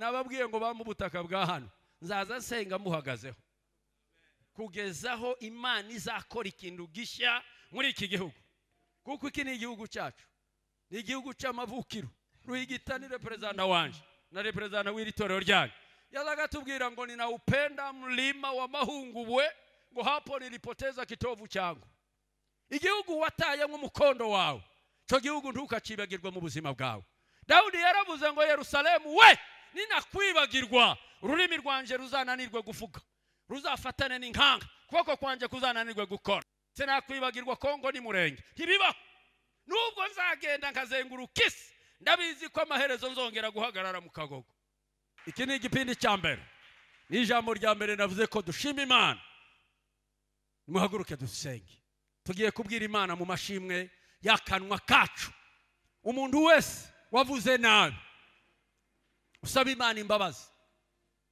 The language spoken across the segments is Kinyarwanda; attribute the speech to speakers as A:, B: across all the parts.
A: nababwiye ngo bampe ubutaka bwa hano nzaza nsenga muhagazeho kugezaho imana izakora ikintu gishya muri iki gihugu kuko iki ni igihugu cyacu ni igihugu cy'amavukiro ruhigita ni reperezida wanje na reperezida w'iri torero ryanyu yazaga atubwira ngo ninaupenda mlima wa mahungubwe ngo hapo nilipoteza kitovu cyangu igihugu wataye nk'umukondo wawe icyo gihugu ntukakibagirwe mu buzima bwawe dawudi yaravuze ngo yerusalemu we ninakwibagirwa ururimi rwanjye ruzananirwe guvuga ruzafatane n'inkanga ukuboko kwanjye kuzananirwe gukora sinakwibagirwa kongo n'umurenge ntibibaho nubwo nzagenda nkazenguruka isi ndabizi ko amaherezo nzongera guhagarara mu kagogo iki ni igipindi cya mbere ni ijambo rya mbere navuze ko dushima imana muhaguruke dusenge tugiye kubwira imana mu mashimwe y'akanwa kacu umuntu wese wavuze nabi usaba imana imbabazi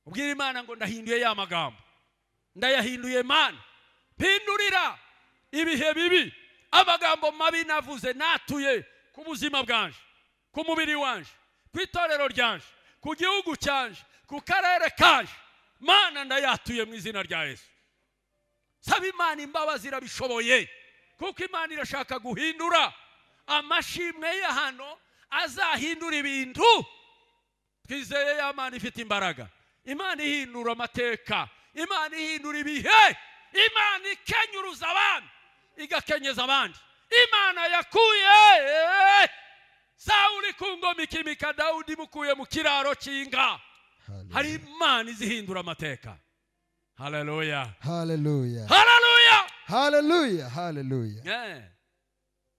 A: ubwira imana ngo ndahinduye ya magambo ndayahinduye mana mpindurira ibihe bibi amagambo mabi navuze natuye ku buzima bwanje ku mubiri wanje ku itorero ryanje ku gihugu cyanje ku karere kanje mana ndayatuye mu izina rya yesu saba imana imbabazi irabishoboye kuko imana irashaka guhindura amashimwe ye hano azahindura ibintu twizeye ya mana ifite imbaraga imana ihindura amateka imana ihindura ibihe imana ikenyuruza abandi igakenyeza abandi imana yakuye sawuri ku ngoma ikimika dawudi mukuye mu kiraro cy'inka hari imana izihindura amateka haleluya
B: haleluya
A: haleluya
B: haleluya haleluya
A: Eh,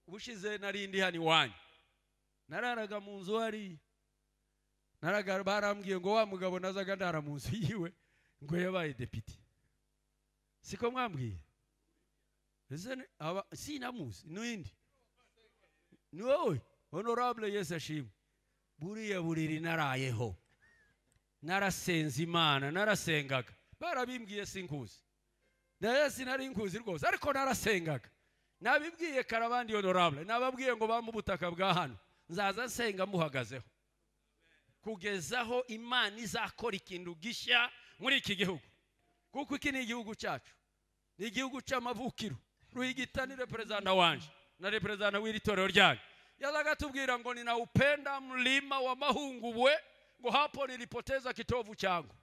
A: ubushize nari ndi hano iwanyu nararaga mu nzu hariya naraga barambwiye ngo wa mugabo nazaga ndara mu nzu yiwe ngo yabaye depite siko mwambwiye Ese ni- aba- sinamuzi n'uwindi ni wowe honorable yesu ashimwe buriya buriri narayeho narasenze imana narasengaga barabimbwiye sinkuzi nayo sinari nkuzi rwose ariko narasengaga nabibwiye karabandi honorable nababwiye ngo bampe ubutaka bwa hano nzaza nsenga muhagazeho kugezaho imana izakora ikintu gishya muri iki gihugu kuko iki ni igihugu cyacu ni igihugu cy'amavukiro ruhigita ni reperezida wanje na reperezida w'iri torero ryanyu yazaga atubwira ngo ninaupenda mlima wa mahungubwe ngo hapo nilipoteza kitovu cyangu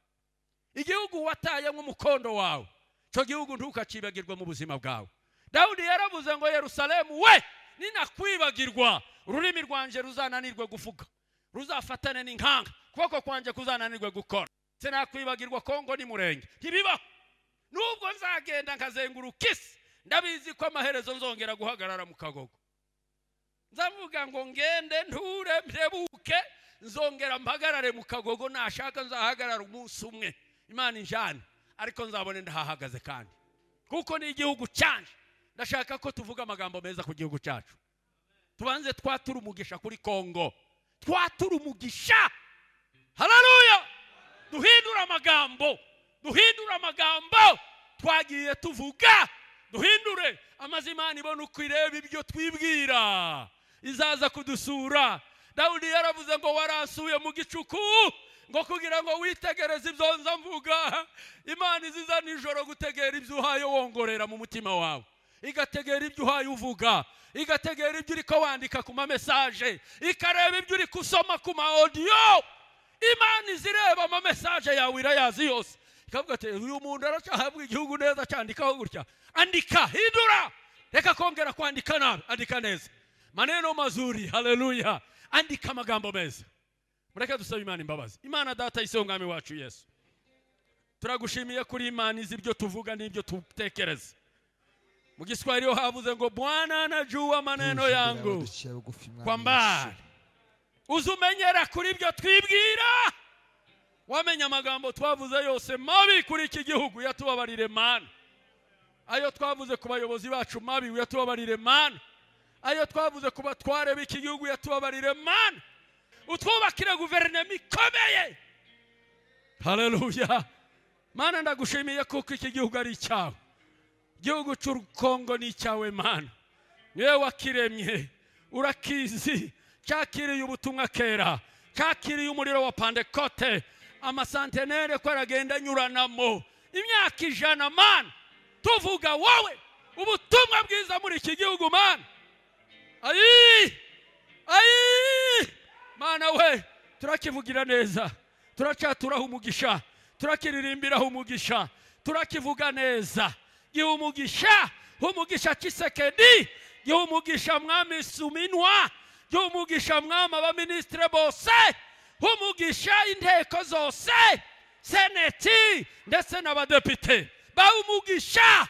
A: igihugu wataye nk'umukondo wawe icyo gihugu ntukakibagirwe mu buzima bwawe dawudi yaravuze ngo yerusalemu we ninakwibagirwa ururimi rwanjye ruzananirwe guvuga ruzafatane n'inkanga ukuboko kwanjye kuzananirwe gukora sinakwibagirwa kongo n'umurenge ntibibaho nubwo nzagenda nkazenguruka isi ndabizi ko amaherezo nzongera guhagarara mu kagogo nzavuga ngo ngende nture mpebuke nzongera mpagarare mu kagogo nashaka nzahagarara umunsi umwe imana injyane ariko nzabone ndahahagaze kandi kuko ni igihugu cyanjye ndashaka ko tuvuga amagambo meza ku gihugu cyacu tubanze twatura umugisha kuri kongo twatura umugisha hararuya duhindura amagambo duhindure amagambo twagiye tuvuga duhindure amaze imana ibona uko ireba ibyo twibwira izaza kudusura dawudi yaravuze ngo waransuye mu gicuku ngo kugira ngo witegereze ibyo nza mvuga imana iziza nijoro gutegera ibyo uhaye wongorera mu mutima wawe igategera ibyo uhaye uvuga igategera ibyo uri ko wandika ku ma mesaje ikareba ibyo uri gusoma ku ma odiyo imana izireba amamesaje yawe irayazi yose ikavuga ati uyu muntu aracyahabwa igihugu neza cyandikaho gutya andika hindura reka kongera kwandika nabi andika neza maneno mazuri haleluya andika amagambo meza mureke dusabe imana imbabazi imana data y'isi w'umwami wacu yesu turagushimiye kuri imana izi ibyo tuvuga n'ibyo dutekereza mu giswahili ho havuze ngo bwana najua maneno yangu
B: Dushira bugufi, Mwami
A: kwa mbali
B: Yesu.
A: uze umenyera kuri ibyo twibwira wamenya amagambo twavuze yose mabi kuri iki gihugu yatubabarire mana ayo twavuze ku bayobozi bacu mabi uyatubabarire mana ayo twavuze ku batware b'iki gihugu yatubabarire mana utwubakire guverinoma ikomeye haleluya mana ndagushimiye kuko iki gihugu ari icyawe igihugu cy'u kongo ni icyawe mana niwe wakiremye urakizi cyakiriye ubutumwa kera kakiriye umuriro wa pandekote amasantenere ko aragenda anyuranamo imyaka ijana mani tuvuga wowe ubutumwa bwiza muri iki gihugu mani ayi ayi mana we turakivugira neza turacyaturaho umugisha turakiririmbiraho umugisha turakivuga neza giha umugisha umugisha kisekedi giha umugisha mwami suminwa giha umugisha mwami abaminisitire bose umugisha inteko zose seneti ndetse n'abadepite baha umugisha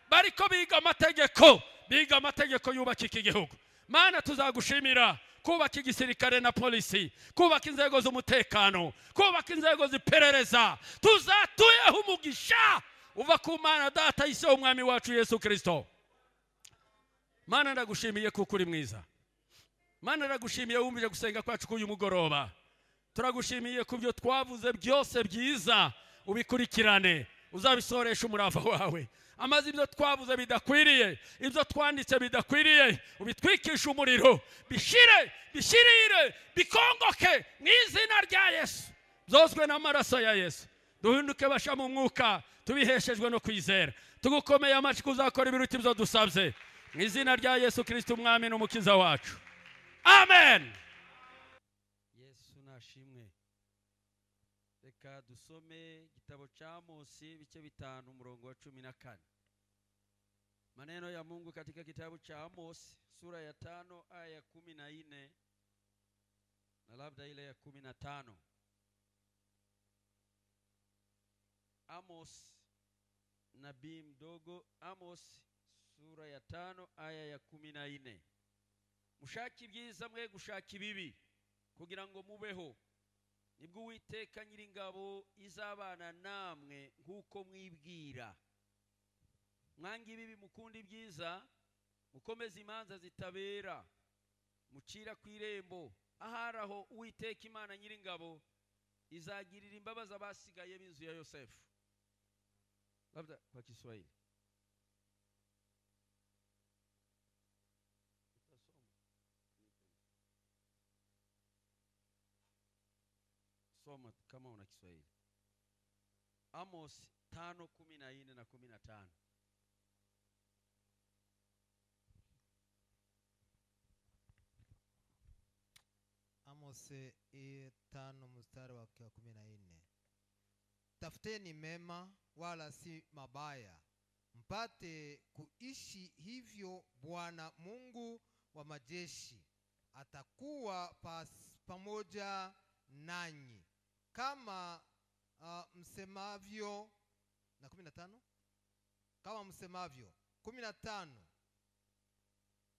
A: bariko biga amategeko biga amategeko yubaka iki gihugu mana tuzagushimira kubaka igisirikare na polisi kubaka inzego z'umutekano kubaka inzego ziperereza tuzatuyeho umugisha uva ku mana data yiseho umwami wacu yesu kirisito mana ndagushimiye kuko uri mwiza mana ndagushimiye wumvire gusenga kwacu k'uyu mugoroba turagushimiye ku byo twavuze byose byiza ubikurikirane uzabisoreshe umurava wawe amaze ibyo twavuze bidakwiriye ibyo twanditse bidakwiriye ubitwikishe umuriro bishire bishirire bikongoke mu izina rya yesu byozwe n'amaraso ya yesu duhinduke basha mu mwuka tubiheshejwe no kwizera tugukomeye amashyi uzakora ibiruta ibyo dusabye mu izina rya yesu kirisita umwami n'umukiza wacu amen yesu nashimwe reka dusome igitabo cya Amosi ibice bitanu umurongo wa cumi na kane maneno ya Mungu katika kitabu cha Amosi sura ya tano aya ya kumi na nne na labda ile ya kumi na tano Amos nabii mdogo Amos sura ya tano aya ya kumi na nne mushaka ibyiza mwe gushaka ibibi kugira ngo mubeho nibwo uwiteka nyiringabo izabana namwe nk'uko mwibwira mwanga ibibi mukunda ibyiza mukomeze imanza zitabera mucira ku irembo ahari aho uwiteka imana nyiringabo izagirira imbabazi abasigaye b'inzu ya yosefu labda kwa kiswahili soma kama una Kiswahili. Amos tano kumi na nne na kumi na tano.
C: Amosi i tano mstari wake wa kumi na nne tafuteni mema wala si mabaya, mpate kuishi hivyo. Bwana Mungu wa majeshi atakuwa pas, pamoja nanyi kama uh, msemavyo na kumi na tano kama msemavyo kumi na tano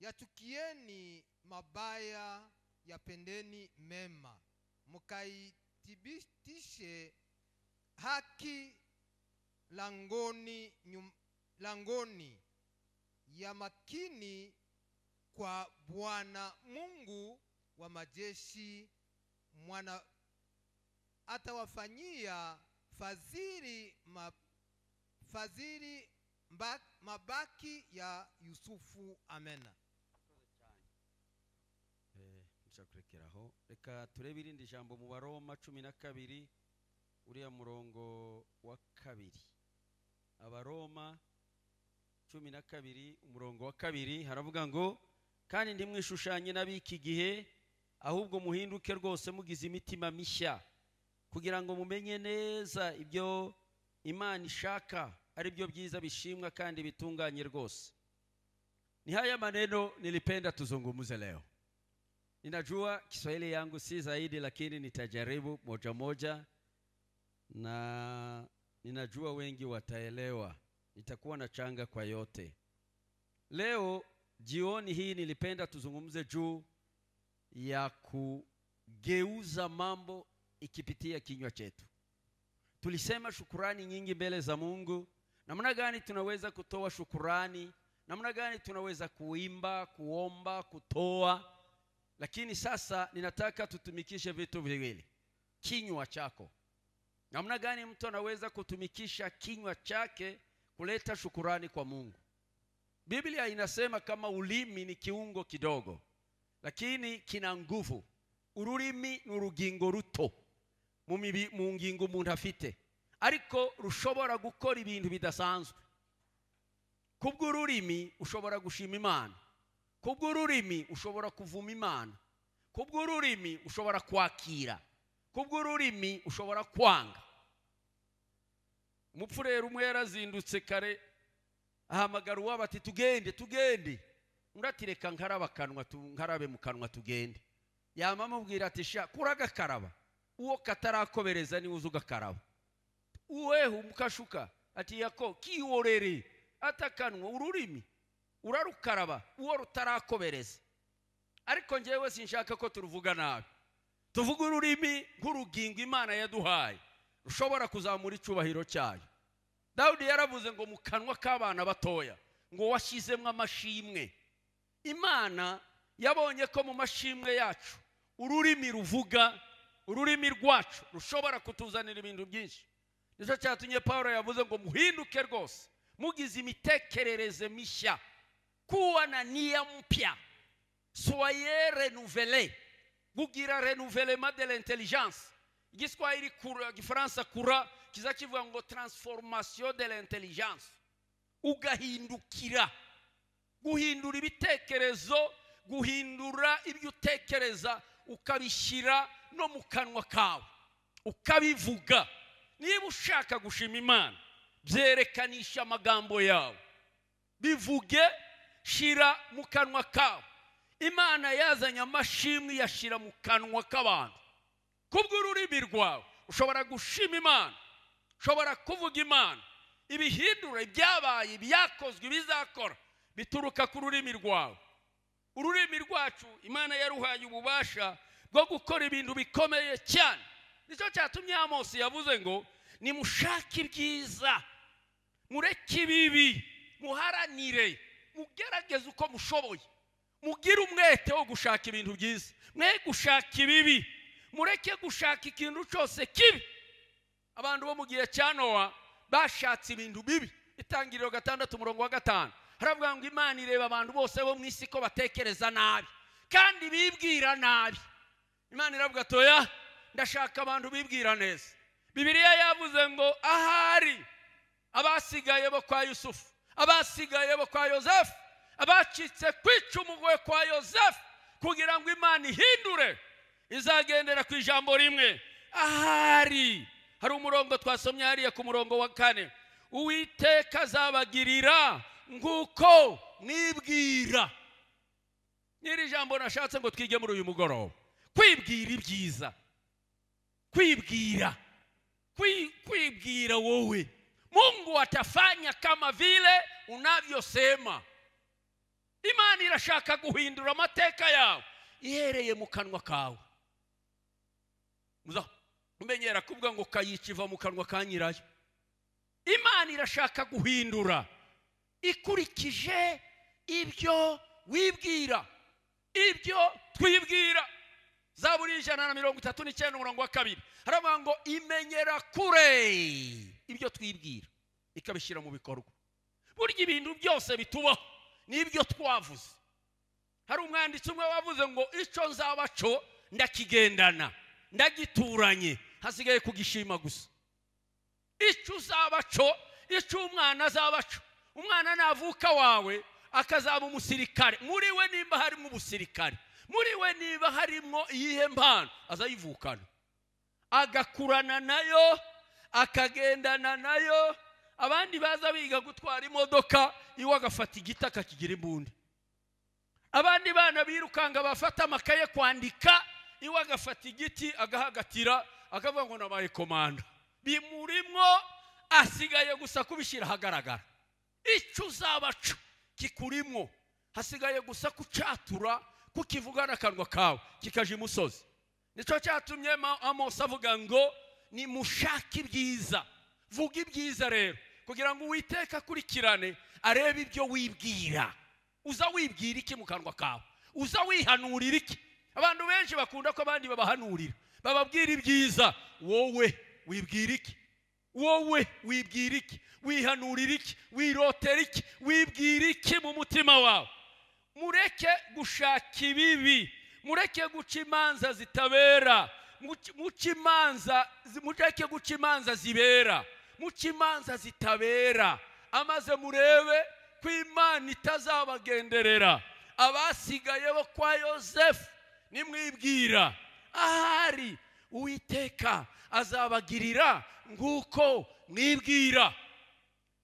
C: yachukieni mabaya yapendeni mema mkaithibitishe haki langoni, nyum, langoni ya makini kwa bwana mungu wa majeshi mwana atawafanyia fadhili ma, fadhili mba- mabaki ya yusufu amena
A: Eh, nshaka kurekeraho reka turebe irindi jambo mu baroma cumi na kabiri uriya murongo wa kabiri abaroma cumi na kabiri umurongo wa kabiri haravuga ngo kandi ntimwishushanye n'ab'iki gihe ahubwo muhinduke rwose mugize imitima mishya kugira ngo mumenye neza ibyo imana ishaka ari byo byiza bishimwa kandi bitunganye rwose ni haya maneno nilipenda tuzungumuze leo Ninajua Kiswahili yangu si zaidi, lakini nitajaribu moja moja, na ninajua wengi wataelewa. Nitakuwa na changa kwa yote. Leo jioni hii nilipenda tuzungumze juu ya kugeuza mambo ikipitia kinywa chetu. Tulisema shukurani nyingi mbele za Mungu, namna gani tunaweza kutoa shukurani, namna gani tunaweza kuimba, kuomba, kutoa lakini sasa ninataka tutumikishe vitu viwili kinywa chako namna gani mtu anaweza kutumikisha kinywa chake kuleta shukurani kwa mungu biblia inasema kama ulimi ni kiungo kidogo lakini kina nguvu
D: ururimi ni urugingo ruto mu mibi- mu ngingo umuntu afite ariko rushobora gukora ibintu bidasanzwe kubw'ururimi ushobora gushima imana kubw'ururimi ushobora kuvuma imana kubw'ururimi ushobora kwakira kubw'ururimi ushobora kwanga umupfureri umwe yarazindutse kare ahamagara uwabo ati tugende tugende undi ati reka nkarabe akanwa tu- nkarabe mu kanwa tugende yama amubwira ati sha kura agakaraba uwo katarakobereza niwe uza ugakaraba uwehe umukashuka ati yako kiworere atakanwa ururimi urarukaraba uwo rutarakobereza ariko njyewe sinshaka ko turuvuga nabi tuvuga ururimi nk'urugingo imana yaduhaye rushobora kuzamura icyubahiro cyayo dawudi yaravuze ngo mu kanwa k'abana batoya ngo washyizemo amashimwe imana yabonye ko mu mashimwe yacu ururimi ruvuga ururimi rwacu rushobora kutuzanira ibintu byinshi nicyo cyatumye paul yavuze ngo muhinduke rwose mugize imitekerereze mishya kuwa na niya mpya soye renuvele kugira renuvelema de l'intelligence igiswahili kura igifaransa kura kiza kivuga ngo transformation de l'intelligence ugahindukira guhindura ibitekerezo guhindura ibyo utekereza ukabishyira no mu kanwa kawe ukabivuga niba ushaka gushima imana byerekanisha amagambo yawe bivuge shira mu kanwa kawe imana yazanye amashimwe iyashyira mu kanwa k'abantu kubw'ururimi rwawe ushobora gushima imana ushobora kuvuga imana ibihindura ibyabaye ibyakozwe ibizakora bituruka ku rurimi rwawe ururimi rwacu imana yaruhaye ububasha bwo gukora ibintu bikomeye cyane nicyo cyatumye amosi yavuze ngo nimushake ibyiza mureke ibibi muharanire mugerageze uko mushoboye mugire umwete wo gushaka ibintu byiza mwe gushaka ibibi mureke gushaka ikintu cyose kibi abantu bo mu gihe cya nowa bashatse ibintu bibi itangiriro gatandatu umurongo wa gatanu haravuga ngo imana ireba abantu bose bo mu isi ko batekereza nabi kandi bibwira nabi imana iravuga toya ndashaka abantu bibwira neza bibiliya yavuze ngo ahari abasigaye bo kwa yusufu abasigaye bo kwa yozefu abacitse ku icumu ngo kwa yozefu kugira ngo imana ihindure izagendera ku ijambo rimwe ahari hari umurongo twasomye hariya ku murongo wa kane uwiteka azabagirira nk'uko mwibwira n'iri jambo nashatse ngo twige muri uyu mugoroba kwibwira ibyiza kwibwira Kwi- kwibwira wowe mungu atafanya kama vile unavyosema imana irashaka guhindura amateka yawe ihereye mu kanwa kawe muza umenyera kuvuga ngo kayica iva mu kanwa ka nyirayo imana irashaka guhindura ikurikije ibyo wibwira ibyo twibwira zaburi ijana na mirongo itatu n'icyenda umurongo wa kabiri haravuga ngo imenyera kure ibyo twibwira ikabishyira mu bikorwa burya ibintu byose bitubaho n'ibyo twavuze hari umwanditsi umwe wavuze ngo icyo nzaba cyo ndakigendana ndagituranye hasigaye kugishima gusa icyo uzaba cyo icyo umwana azaba cyo umwana navuka wawe akazaba umusirikare muri we nimba harimo ubusirikare muri we niba harimo iyihe mpano azayivukana agakurana nayo akagendana nayo abandi baza biga gutwara imodoka iwe agafata igiti akakigira imbunda abandi bana birukanga bafata amakaye kwandika iwe agafata igiti agahagatira akavuga ngo nabaye komanda bimurimwo asigaye gusa kubishyira ahagaragara icyo uzaba cyo kikurimwo hasigaye gusa kucatura kukivuga n'akanwa kawe kikaja imusozi nicyo cyatumye Ma- amosi avuga ngo nimushake ibyiza vuga ibyiza rero kugira ngo uwiteka akurikirane arebe ibyo wibwira uza wibwira iki mu kanwa kawe uza wihanurira iki abantu benshi bakunda ko abandi babahanurira bababwira ibyiza wowe wibwira iki wowe wibwira iki wihanurira iki wirotera iki wibwira iki mu mutima wawe mureke gushaka ibibi mureke guca imanza zitabera Muci- muce imanza zi- mureke guca imanza zibera muce imanza zitabera amaze murebe ko imana itazabagenderera abasigaye bo kwa yosefu nimwibwira ahari uwiteka azabagirira nk'uko mwibwira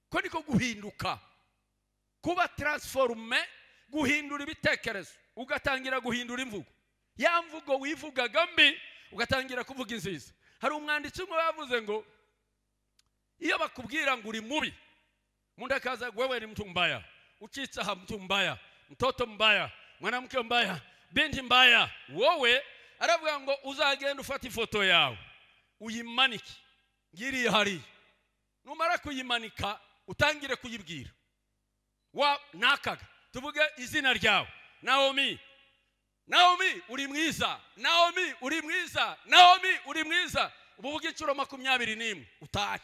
D: ko niko guhinduka kuba taransiforume guhindura ibitekerezo ugatangira guhindura imvugo ya mvugo wivugaga mbi ugatangira kuvuga inziza hari umwanditsi umwe yavuze ngo iyo bakubwira ngo uri mubi munda kaza wewe ni mtu mbaya ucitse aha mtu mbaya mtoto mbaya mwanamke mbaya binti mbaya wowe aravuga ngo uzagenda ufata ifoto yawe uyimanike ngiriye hariya numara kuyimanika utangire kuyibwira wa nakaga tuvuge izina ryawe naomi naomi uri mwiza naomi uri mwiza naomi uri mwiza ubu uvuga inshuro makumyabiri n'imwe utahe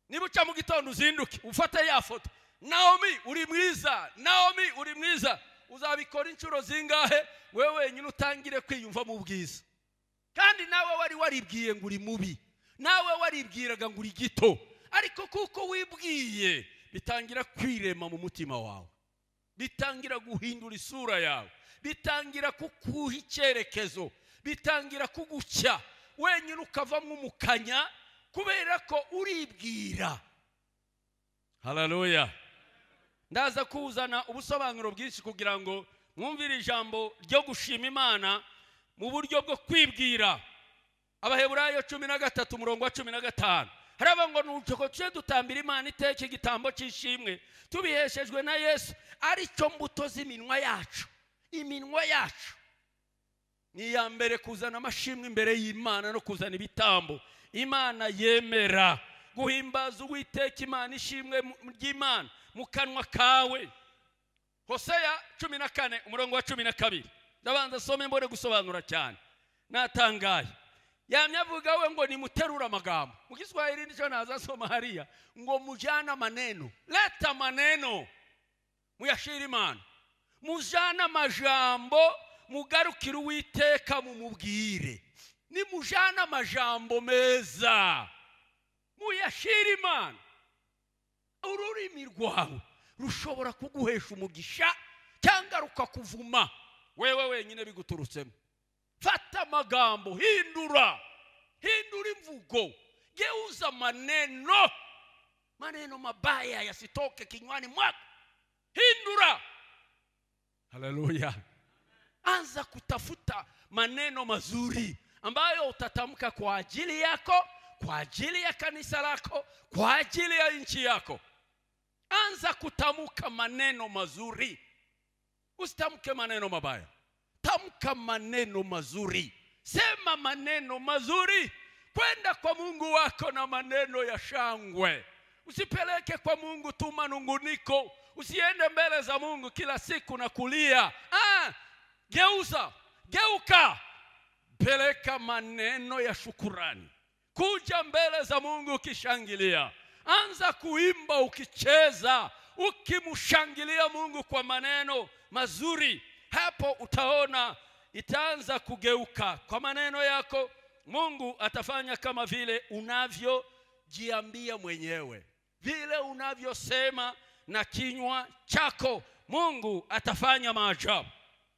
D: niba uca mu gitondo uzinduke ufate ya foto naomi uri mwiza naomi uri mwiza uzabikora inshuro zingahe wowe wenyine utangire kwiyumva mu bwiza kandi nawe wari waribwiye ngo uri mubi nawe waribwiraga ngo uri gito ariko kuko wibwiye bitangira kwirema mu mutima wawe bitangira guhindura isura yawe bitangira kukuha icyerekezo bitangira kugucya wenyine ukavamo umukanya kubera ko uribwira hararuya ndaza kuzana ubusobanuro bwinshi kugira ngo mwumvire ijambo ryo gushima imana mu buryo bwo kwibwira abaheburayo cumi na gatatu umurongo wa cumi na gatanu haraba ngo nuko tujye dutambira imana iteka igitambo cy'ishimwe tubiheshejwe na yesu ari cyo mbuto z'iminwa yacu iminwa yacu ni iya mbere kuzana amashimwe imbere y'imana no kuzana ibitambo imana yemera guhimbaza uwiteka imana ishimwe mu- ry'imana mu kanwa kawe hoseya cumi na kane umurongo wa cumi na kabiri ndabanza asome mbone gusobanura cyane natangaye yamye avuga we ngo nimuterure amagambo mu giswahili nicyo nazasoma hariya ngo mujyane amaneno leta amaneno muyashire imana mujyane amajambo mugarukire uwiteka mumubwire nimujyane amajambo meza muyashire imana ururimi rwawe rushobora kuguhesha umugisha cyangwa rukakuvuma wewe wenyine biguturutsemo fata amagambo hindura hindura imvugo geuza maneno maneno mabaya yasitoke kinywani mwako hindura haleluya anza kutafuta maneno mazuri ambayo utatamka kwa ajili yako kwa ajili ya kanisa lako kwa ajili ya nchi yako anza kutamka maneno mazuri usitamke maneno mabaya tamka maneno mazuri sema maneno mazuri kwenda kwa mungu wako na maneno ya shangwe usipeleke kwa mungu tu manunguniko usiende mbele za mungu kila siku na kulia ah, geuza geuka peleka maneno ya shukurani kuja mbele za mungu ukishangilia anza kuimba ukicheza ukimshangilia mungu kwa maneno mazuri hapo utaona itaanza kugeuka kwa maneno yako mungu atafanya kama vile unavyojiambia mwenyewe vile unavyosema na kinywa chako mungu atafanya maajabu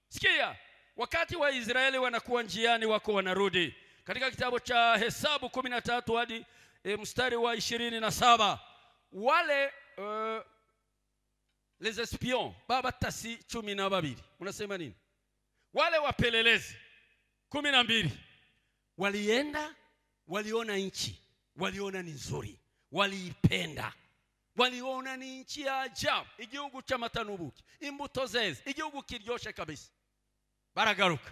D: sikia wakati waisraeli wanakuwa njiani wako wanarudi katika kitabu cha hesabu kumi na tatu hadi e, mstari wa ishirini na saba wale uh, les espions babatasi cumi na babiri unasema nini wale wapelelezi kumi na mbili walienda waliona nchi waliona ni nzuri waliipenda waliona ni nchi ya ajabu igihugu cy'amatanubuki imbuto zeze igihugu kiryoshe kabisa baragaruka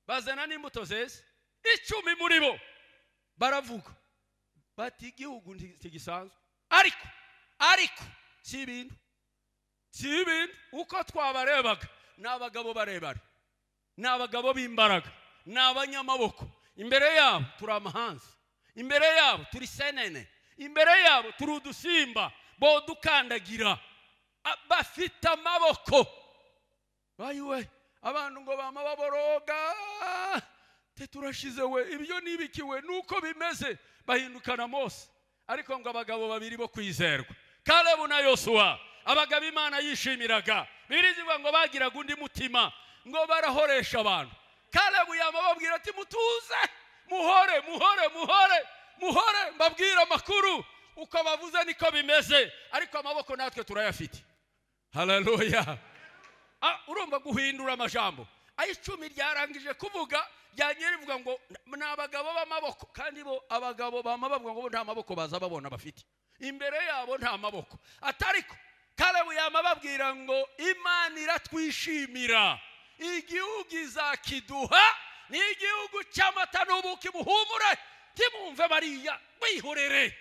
D: bazana n'imbuto zeze icumi muri bo baravuga bati igihugu nti- ntigisanzwe ariko ariko si ibintu si ibintu uko twabarebaga ni abagabo barebare ni abagabo b'imbaraga ni abanyamaboko imbere yabo turi amahanzi imbere yabo turi senene imbere yabo turi udusimba bodukandagira A- bafite amaboko bayiwe abantu ngo bama baboroga te turashize we ibyo nibikiwe nuko bimeze bahindukana mose ariko ngo abagabo babiri bo kwizerwa kalebu na yosuwa abagabo imana yishimiraga bibiri zivuga ngo bagiraga undi mutima ngo barahoresha abantu kalebu yama babwira ati mutuze muhore muhore muhore muhore mbabwire amakuru uko bavuze niko bimeze ariko amaboko natwe turayafite haleluya Ah, urumva guhindura amajambo ayo icumi ryarangije kuvuga ryangiye rivuga ngo ni abagabo b'amaboko kandi bo abagabo bama bavuga ngo bo nta maboko baza babona bafite imbere yabo nta maboko atariko kalebu yama babwira ngo imana iratwishimira igihugu izakiduha ni igihugu cy'amata n'ubuki buhumure timumve bariya wihorere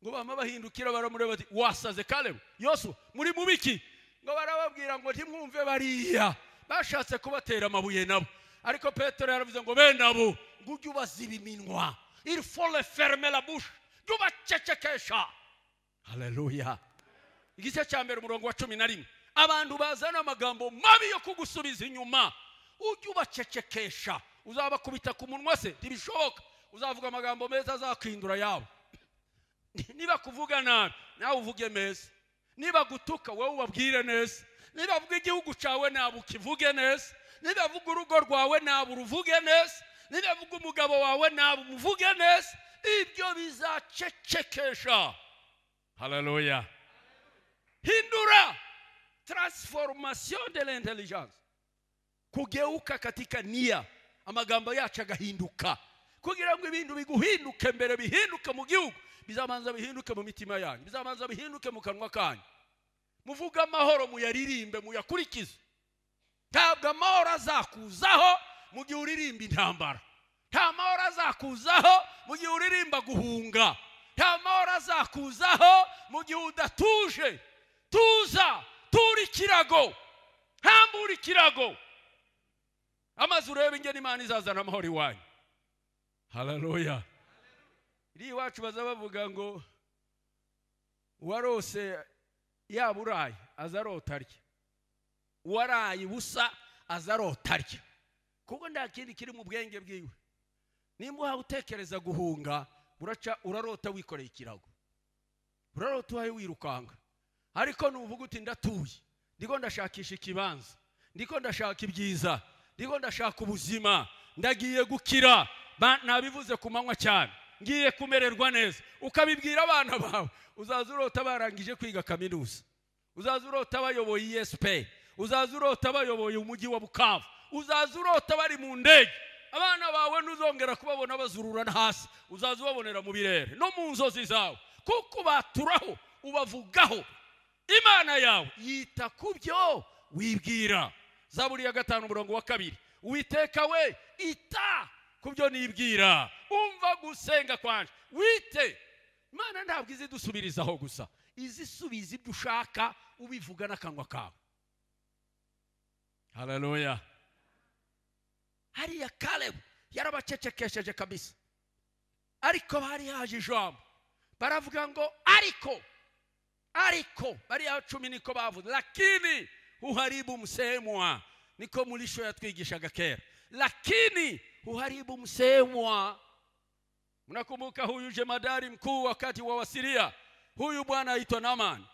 D: ngo bama bahindukira baramureba bati wasaze kalebu yosu muri mubiki ngo barababwira ngo ntimwumve bariya bashatse kubatera amabuye nabo ariko petero yaravuze ngo bene abo ngo ujye ubaziba iminwa il faut le fermer la bouche jya ubacecekesha haleluya igice cya mbere umurongo wa cumi na rimwe abantu bazana amagambo mabi yo kugusubiza inyuma ujye ubacecekesha uzabakubita ku munwa se ntibishoboka uzavuga amagambo meza azakwindura yabo niba kuvuga nabi nawe uvuge meza niba gutuka wowe ubabwire neza niba avuga igihugu cyawe ntabwo ukivuge neza niba avuga urugo rwawe ntabwo uruvuge neza niba avuga umugabo wawe ntabwo umuvuge neza ibyo bizacecekesha haleluya hindura transformation de l'intelligence kugeuka katika nia amagambo yacu agahinduka kugira ngo ibintu biguhinduke mbere bihinduke mu gihugu bizabanza bihinduke mu mitima yanyu bizabanza bihinduke mu kanwa kanyu muvuge amahoro muyaririmbe muyakurikize ntabwo amahoro azakuzaho mu gihe uririmba intambara nta mahoro azakuzaho mu gihe uririmba guhunga nta mahoro azakuzaho mu gihe udatuje tuza tura ikirago hambura ikirago amaze urebe ingene imana izazana amahoro iwanyu haleluya iri iwacu baza bavuga ngo uwarose yaba uraye aza arota arya uwaraye ubusa aza arota arya kuko nta kindi kiri mu bwenge bwiwe nimba uhawe utekereza guhunga uraca urarota wikoreye ikirago urarota uhaye wirukanga ariko nuvuga uti ndatuye ndiko ndashakisha ikibanza ndiko ndashaka ibyiza ndiko ndashaka ubuzima ndagiye gukira ba- nabivuze ku manywa cyane ngiye kumererwa neza ukabibwira abana bawe uzaza urota barangije kwiga kaminuza uzaza urota bayoboye esp uzaza urota bayoboye umujyi wa bukavu uzaza urota bari mu ndege abana bawe ntuzongera kubabona bazururana hasi uzaza ubabonera mu birere no mu nzozi zawe kuko ubaturaho ubavugaho imana yawe yita ku byo wibwira zaburi ya gatanu umurongo wa kabiri uwiteka we ita ku byo nibwira umva gusenga kwanje wite imana ntabwo izi dusubirizaho gusa izisubiza ibyo ushaka ubivuga n'akanwa kawe haleluya hariya kalebu yarabacecekesheje kabisa ariko bari haje ijambo baravuga ngo ariko ariko bariya cumi niko bavuze lakini uharibu msemwa niko muri sho yatwigishaga kera lakini uharibu msemwa mnakumbuka huyu jemadari mkuu wakati wa wasiria huyu bwana aitwa naman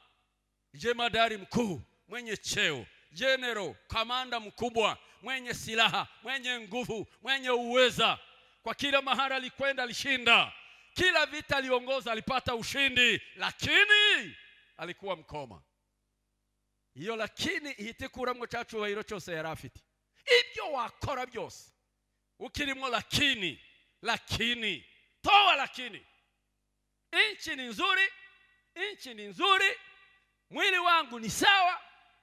D: jemadari mkuu mwenye cheo jenero kamanda mkubwa mwenye silaha mwenye nguvu mwenye uweza kwa kila mahali alikwenda alishinda kila vita aliongoza alipata ushindi lakini alikuwa mkoma iyo lakini ihitikuramwo cya cyubahiro cyose yari afite ibyo wakora byose ukirimo lakini lakini toa lakini nchi ni nzuri nchi ni nzuri mwili wangu ni sawa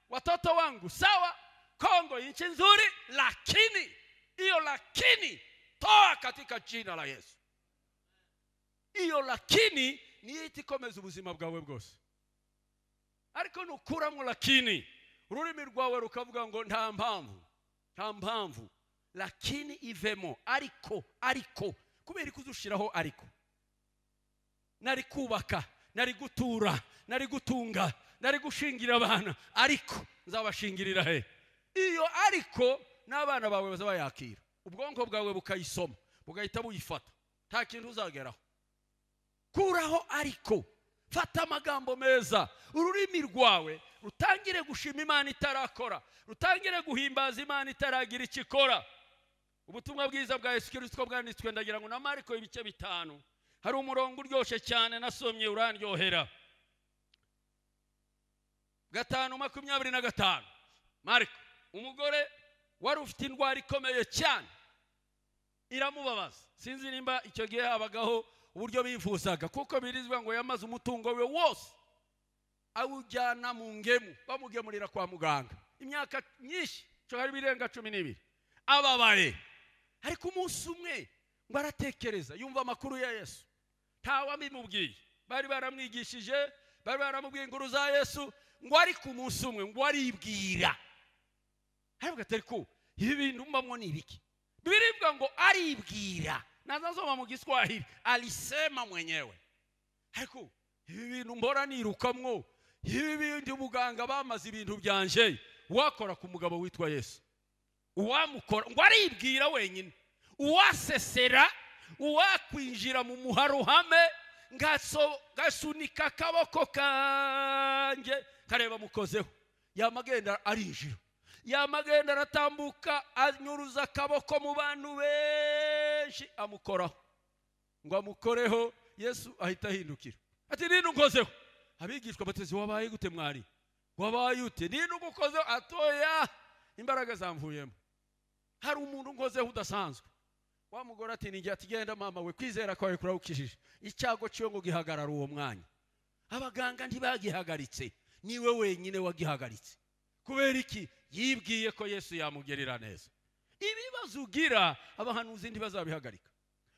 D: watoto wangu sawa kongo nchi nzuri lakini hiyo lakini toa katika jina la yesu iyo lakini niyo ihita ikomeza ubuzima bwawe bwose ariko nukuramo lakini ururimi rwawe rukavuga ngo nta mpamvu nta mpamvu lakini ivemo ariko ariko kubera ko uzushiraho ariko nari kubaka nari gutura nari gutunga nari gushingira abana ariko nzabashingirira he iyo ariko n'abana bawe baza bayakira ubwonko bwawe bukayisoma bugahita buyifata nta kintu uzageraho kuraho ariko fata amagambo meza ururimi rwawe rutangire gushima imana itarakora rutangire guhimbaza imana itaragira icyo ikora ubutumwa bwiza bwa yesu kirisito bwanditswe ndagira ngo na mariko ibice bitanu hari umurongo uryoshye cyane nasomye urandyohera gatanu makumyabiri na gatanu mariko umugore wari ufite indwara ikomeye cyane iramubabaza sinzi nimba icyo gihe habagaho uburyo bifuzaga kuko birizwa ngo yamaze umutungo we wose awujyana mu ngemu bamugemurira kwa muganga imyaka myinshi cyo harimo irenga cumi n'ibiri ababaye ariko umunsi umwe ngo aratekereza yumva amakuru ya yesu ntawe abimubwiye bari baramwigishije bari baramubwiye inkuru za yesu ngo ariko umunsi umwe ngo aribwira ariko atariku ibi bintu mbamwo ni ibiki biribwa ngo aribwira nazazoma mu giswahili alisema mwenyewe ariko ibi bintu mbora nirukamwo ibi bindi muganga bamaze ibintu byanje wakora ku mugabo witwa yesu uwamukora ngo aribwira wenyine uwasesera uwakwinjira mu muharuhame ngaso- ngasunika akaboko kanjye kareba mukozeho yamagenda arinjira yamagenda aratambuka anyuruza akaboko mu bantu benshi amukoraho ngo amukoreho yesu ahita ahindukira ati nini ukozeho abigishwa batezi wabaye gute mwari wabaye ute nini ugukozeho atoya imbaraga zamvuyemo hari umuntu unkozeho udasanzwe wa mugore ati ni ati genda mama we kwizera kwawe kurawukijije icyago cyo ngo gihagarara uwo mwanya abaganga ntibagihagaritse niwe wenyine wagihagaritse kubera iki yibwiye ko yesu yamugerera neza ibibazo ugira abahanuzi ntibazabihagarika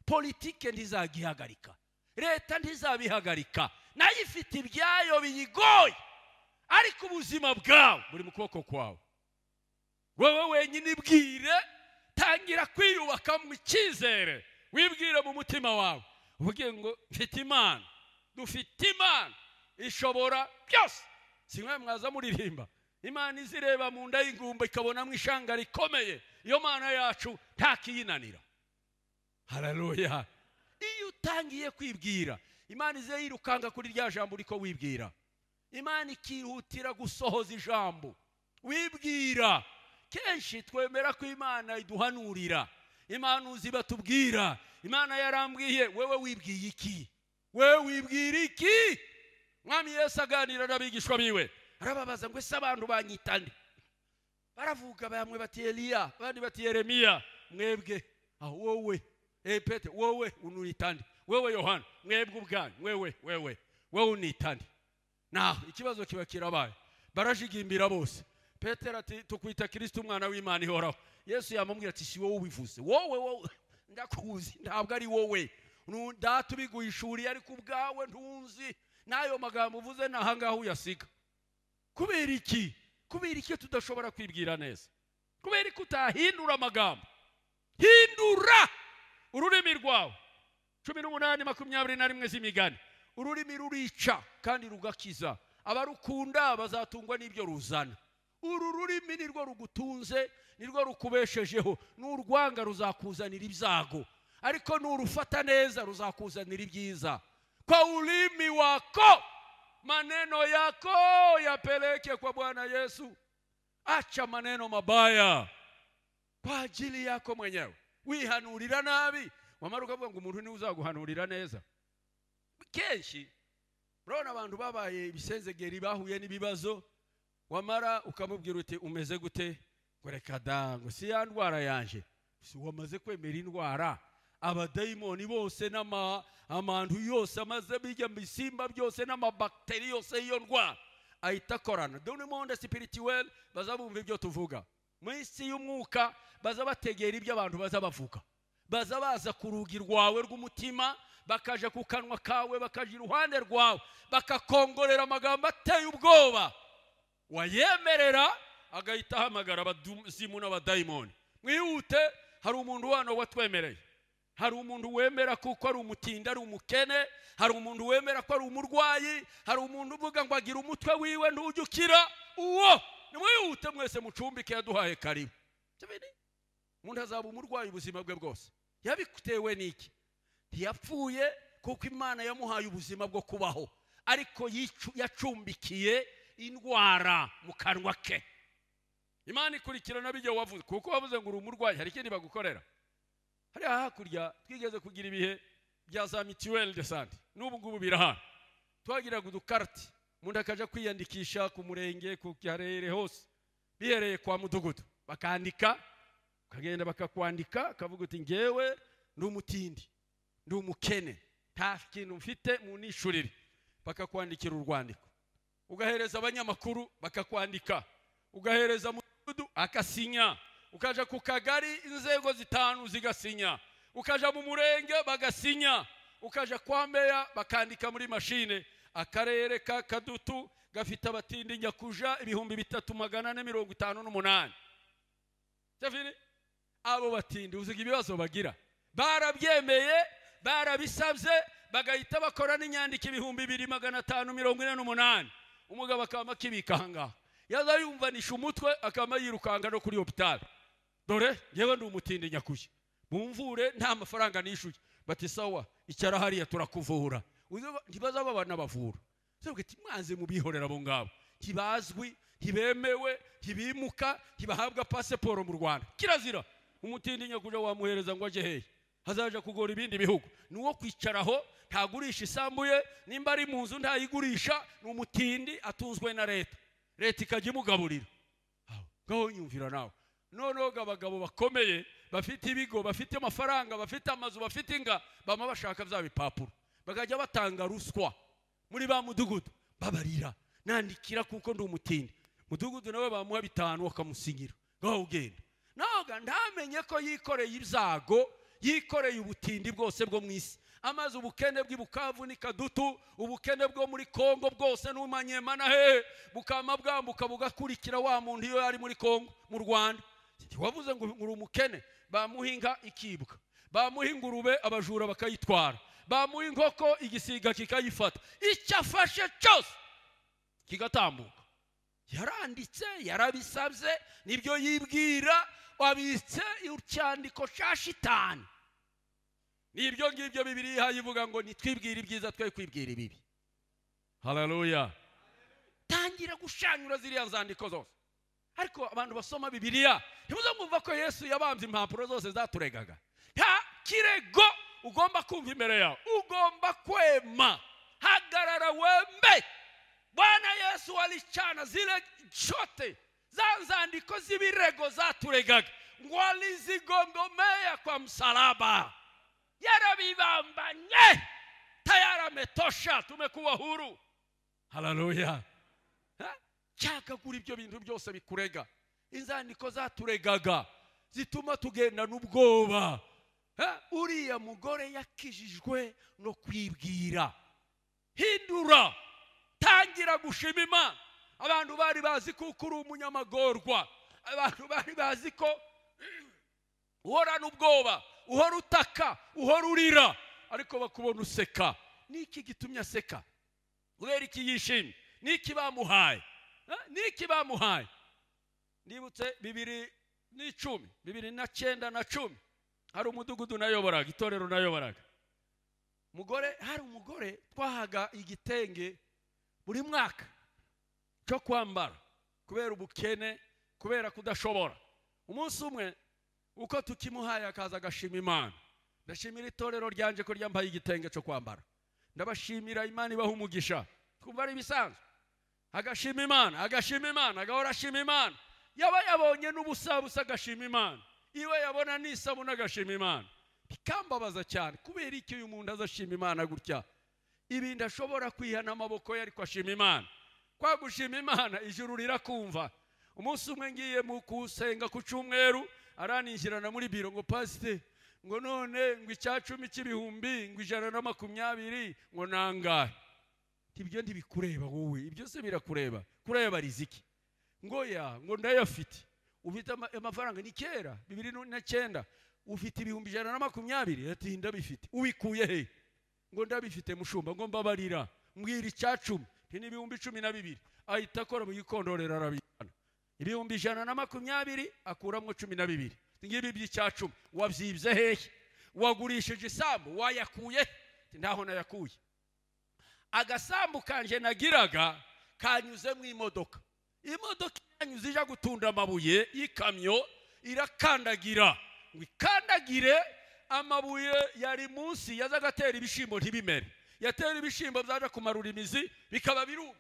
D: politike ntizagihagarika leta ntizabihagarika nayo ifite ibyayo biyigoye ariko ubuzima bwawe buri mu kuboko kwawe wowe wenyine ibwire tangira kwiyubaka mu icyizere wibwire mu mutima wawe uvuge ngo mfite imana dufite imana ishobora byose si mwe mwaza muririmba imana izireba mu nda y'ingumba ikabonamo ishanga rikomeye iyo mana yacu nta kiyinanira hararuya iyo utangiye kwibwira imana ize yirukanga kuri rya jambo uriko wibwira imana ikihutira gusohoza ijambo wibwira kenshi twemera ko imana iduhanurira impanuzi batubwira imana yarambwiye wewe wibwiye iki wewe wibwira iki mwami yesu aganira n'abigishwa biwe arababaza ngo ese abantu banyita nde baravuga bamwe bati eliya abandi bati yeremiya mwebwe aho wowe eh pete wowe unita nde wewe yohana mwebwe ubwanyu wewe wewe wowe unita nde naho ikibazo kiba kirabaye barajigimbira bose petero ati tukwita kirisito umwana w'imana ihoraho yesu yamubwira ati si wowe ubivuze wowe wowe ndakuzi ntabwo ari wowe Nu- data ubiguyishuriye ariko ubwawe ntunzi n'ayo magambo uvuze ni ahangaha uyasiga kubera iki kubera iki tudashobora kwibwira neza kubera iki utahindura amagambo hindura ururimi rwawe cumi n'umunani makumyabiri na rimwe z'imigani ururimi rurica kandi rugakiza abarukunda bazatungwa n'ibyo ruzana uru rurimi ni rwo rugutunze ni rwo rukubeshejeho n'urwanga ruzakuzanira ibyago ariko n'urufata neza ruzakuzanira ibyiza kwa ulimi wako maneno yako yapeleke kwa bwana yesu acha maneno mabaya kwa ajili yako mwenyewe wihanurira nabi wamara ukavuga ngo umuntu niwe uzaguhanurira neza kenshi urabona abantu babaye ibisenzegeri bahuye n'ibibazo wamara ukamubwira uti umeze gute ngo reka da ngo si ya ndwara yanje si wamaze kwemera indwara abadayimoni bose n'ama- amantu yose amaze bijya mu bisimba byose n'amabakiteri yose y'iyo ndwara ahita akorana dore monde sipirituweli baza bumva ibyo tuvuga mu isi y'umwuka baza bategera ibyo abantu baza bavuga baza baza ku rugi rwawe rw'umutima bakaja ku kanwa kawe bakaja iruhande rwawe bakakongorera amagambo ateye ubwoba wayemerera agahita ahamagara abazimu n'abadayimoni mwihute hari umuntu wano watwemereye hari umuntu wemera kuko ari umutindi ari umukene hari umuntu wemera ko ari umurwayi hari umuntu uvuga ngo agira umutwe wiwe ntujye ukira uwo
A: nimwihute mwese mucumbike yaduhaye karibu Kimini? umuntu azaba umurwayi ubuzima bwe bwose yabitewe n'iki ntiyapfuye kuko imana yamuhaye ubuzima bwo kubaho ariko yicu- yacumbikiye indwara mu kanwa ke imana ikurikirana bijya wavuze kuko wavuze ngo uri umurwayi hari ikindi bagukorera hariya hakurya twigeze kugira ibihe bya za mituweli de sante n'ubu ngubu birahari twagiraga udukariti umuntu akajya kwiyandikisha ku murenge ku karere hose bihereye kwa mudugudu bakandika ukagenda bakakwandika ukavuga uti ngewe ndi umutindi ndi umukene nta kintu mfite mu nishurire bakakwandikira urwandiko ugahereza abanyamakuru bakakwandika ugahereza mudugudu akasinya ukaja ku kagari inzego zitanu zigasinya ukaja mu murenge bagasinya ukaja kwa meya bakandika muri mashine akarere ka kadutu gafite abatindi nyakuja ibihumbi bitatu magana ane mirongo itanu n'umunani Javini, abo batindi uziga ibibazo bagira barabyemeye barabisabye bagahita bakora n'inyandiko ibihumbi bibiri magana atanu mirongo ine n'umunani umugabo akaba akibika ahangaha yaza yumvanisha umutwe akaba yirukanga no kuri hopitali dore ngewe ndi umutindi nyakuye mumvure nta mafaranga nishyuye bati sawa icyara hariya turakuvura Uzi ba- ntibazaba banabavura sebwe mwanze mubihorera abo ngabo ntibazwi ntibemewe ntibimuka ntibahabwa pasiporo mu rwanda kirazira umutindi nyakuja wamuhereza ngo ajye hehe hazaja kugora ibindi bihugu ni uwo kwicaraho ntagurisha isambuye nimba ari mu nzu ntayigurisha ni umutindi atunzwe na leta leta ikajya imugaburira Aho, ngaho nyumvira nawe noneho ngo abagabo bakomeye bafite ibigo bafite amafaranga bafite amazu bafite inga bama bashaka bya bipapuro bakajya batanga ruswa muri ba mudugudu babarira nandikira kuko ndi umutindi mudugudu nawe bamuha bitanu bakamusinyira ngaho ugenda naga ntamenye ko yikoreye ibyago yikoreye ubutindi bwose bwo mu isi amaze ubukene bw'ibukavu ni kadutu ubukene bwo muri kongo bwose n'umanyemana hehe bukama bwambuka bugakurikira wa muntu iyo yari muri kongo mu rwanda wavuze ngo uri umukene bamuha inka ikibwa bamuha ingurube abajura bakayitwara bamuha inkoko igisiga kikayifata icyo afashe cyose kigatambuka yaranditse yarabisabye nibyo yibwira wabitse icyandiko cya shitani nibyo ngibyo bibiri yihaye ivuga ngo nitwibwire ibyiza twe kwibwira ibibi haleluya tangira gushanyura ziriya nzandiko zose ariko abantu basoma bibiliya ntibuzamwumva ko yesu yabambye impapuro zose zaturegaga nta kirego ugomba kumva imbere yawe ugomba kwema hagarara wembe bwana yesu alicana zile chote za nzandiko z'ibirego zaturegaga ngo alizigongomea kwa msalaba yarabibambanye tayari ametosha tumekuwa huru haleluya Ha? cyagagura ibyo bintu byose bikurega inzandiko zaturegaga zituma tugenda n'ubwoba Ha? uriya mugore yakijijwe no kwibwira hindura tangira gushima imana abantu bari bazi kuko uri umunyamagorwa abantu bari bazi ko uhorana ubwoba uhora utaka uhora urira ariko bakubona useka niki gitumye aseka kubera iki yishimye niki bamuhaye Eh, niki bamuhaye ndibutse bibiri n'icumi bibiri na cyenda na cumi hari umudugudu nayoboraga itorero nayoboraga umugore hari umugore twahaga igitenge buri mwaka cyo kwambara kubera ubukene kubera kudashobora umunsi umwe uko tukimuhaye akaza agashima imana ndashimira itorero ryanje ko ryambaye igitenge cyo kwambara ndabashimira imana ibaha umugisha twumva ari ibisanzwe agashima imana agashima imana agahora ashima imana yaba yabonye n'ubusabusa agashima imana iwe yabona n'isabune agashima imana bikambabaza cyane kubera iki uyu muntu azashima imana gutya ibintu ashobora kwiha n'amaboko ye ariko ashima imana kwa gushima imana ijuru rirakumva umunsi umwe ngiye mu kusenga ku cyumweru araninjirana muri biro ngo pasite ngo none ngo icya cumi cy'ibihumbi ngo ijana na makumyabiri ngo nangahe ibyo ntibikureba wowe ibyo se birakureba kureba riziki ngo ya ngo ndayafite ufite ama- amafaranga ni kera bibiri na cyenda ufite ibihumbi ijana na makumyabiri ati ndabifite ubikuye he ngo ndabifite mushumba ngo mbabarira mbwira icya cumi iki ni ibihumbi cumi na bibiri ahita akora mu gikondorero arabijyana ibihumbi ijana na makumyabiri akuramo cumi na bibiri ngibi by'icya cumi wabyibye hehe wagurishije isambu wayakuye he ntaho nayakuye agasambu kanje nagiraga kanyuze mu imodoka imodoka iranyuze ija gutunda amabuye y'ikamyo irakandagira ngo ikandagire amabuye yari munsi yazaga atera ibishyimbo ntibimere yatera ibishyimbo byaje kumarura imizi bikaba biruma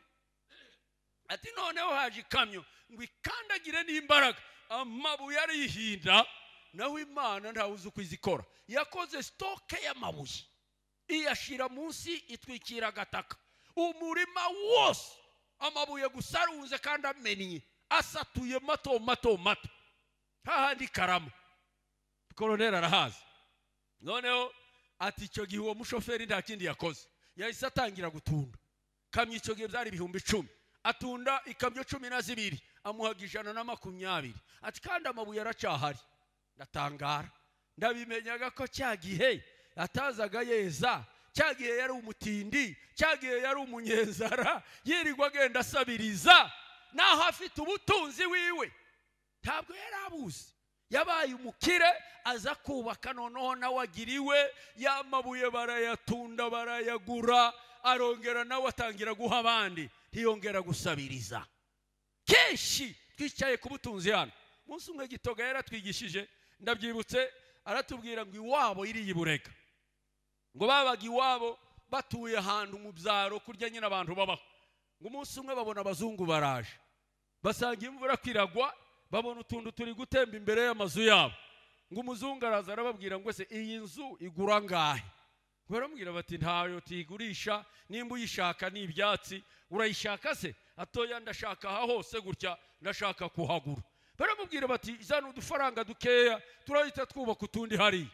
A: ati noneho haje ikamyo ngo ikandagire n'imbaraga amabuye arihinda naho imana ntawe uzi uko izikora yakoze sitoke y'amabuye iyashyira munsi itwikira agataka umurima wose amabuye gusa arunze kandi amennye asatuye mato mato mato hahandi karama koroneri arahazi noneho ati icyo gihe uwo mushoferi nta kindi yakoze yahise atangira gutunda kamyo icyo gihe byari ibihumbi icumi atunda ikamyo cumi na zibiri amuhaga ijana na makumyabiri ati kandi amabuye aracyahari ndatangara ndabimenyaga ko cya gihe atazaga yeza cya gihe yari umutindi cya gihe yari umunyezara yirirwa agenda asabiriza naho afite ubutunzi wiwe ntabwo yari abuzi yabaye umukire aza kubaka noneho nawe agiriwe ya mabuye barayatunda barayagura arongera nawe atangira guha abandi ntiyongera gusabiriza kenshi twicaye ku butunzi hano umunsi umwe gitoga yaratwigishije ndabyibutse aratubwira ngo iwabo iriya iburega ngo babaga iwabo batuye ahantu mu byaro kurya nyine abantu babaho ngo umunsi umwe babona abazungu baraje basanga imvura kwiragwa babona utuntu turi gutemba imbere y'amazu yabo ngo umuzungu araza arababwira ngo ese iyi nzu igura angahe baramubwira bati ntayo tuyigurisha nimba uyishaka ni ibyatsi urayishaka se atoya ndashaka aha hose gutya ndashaka kuhagura baramubwira bati zana udufaranga dukeya turahita twubaka utundi hariya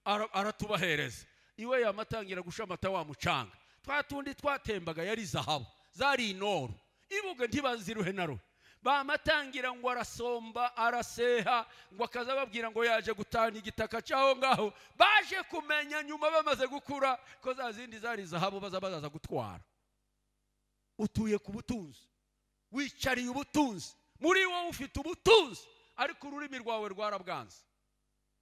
A: Ara- aratubahereza iwe yamatangira gushamata wa mucanga twa tundi twatembaga yari zahabu zari inoro ibuga ntibaziruhe na ruhe bamatangira ngo arasomba araseha ngo akaza ababwira ngo yaje gutahana igitaka cyaho ngaho baje kumenya nyuma bamaze gukura ko za zindi zari zahabu baza bazaza gutwara utuye ku butunzi wicariye ubutunzi muri wowe ufite ubutunzi ariko ururimi rwawe rwarabwanze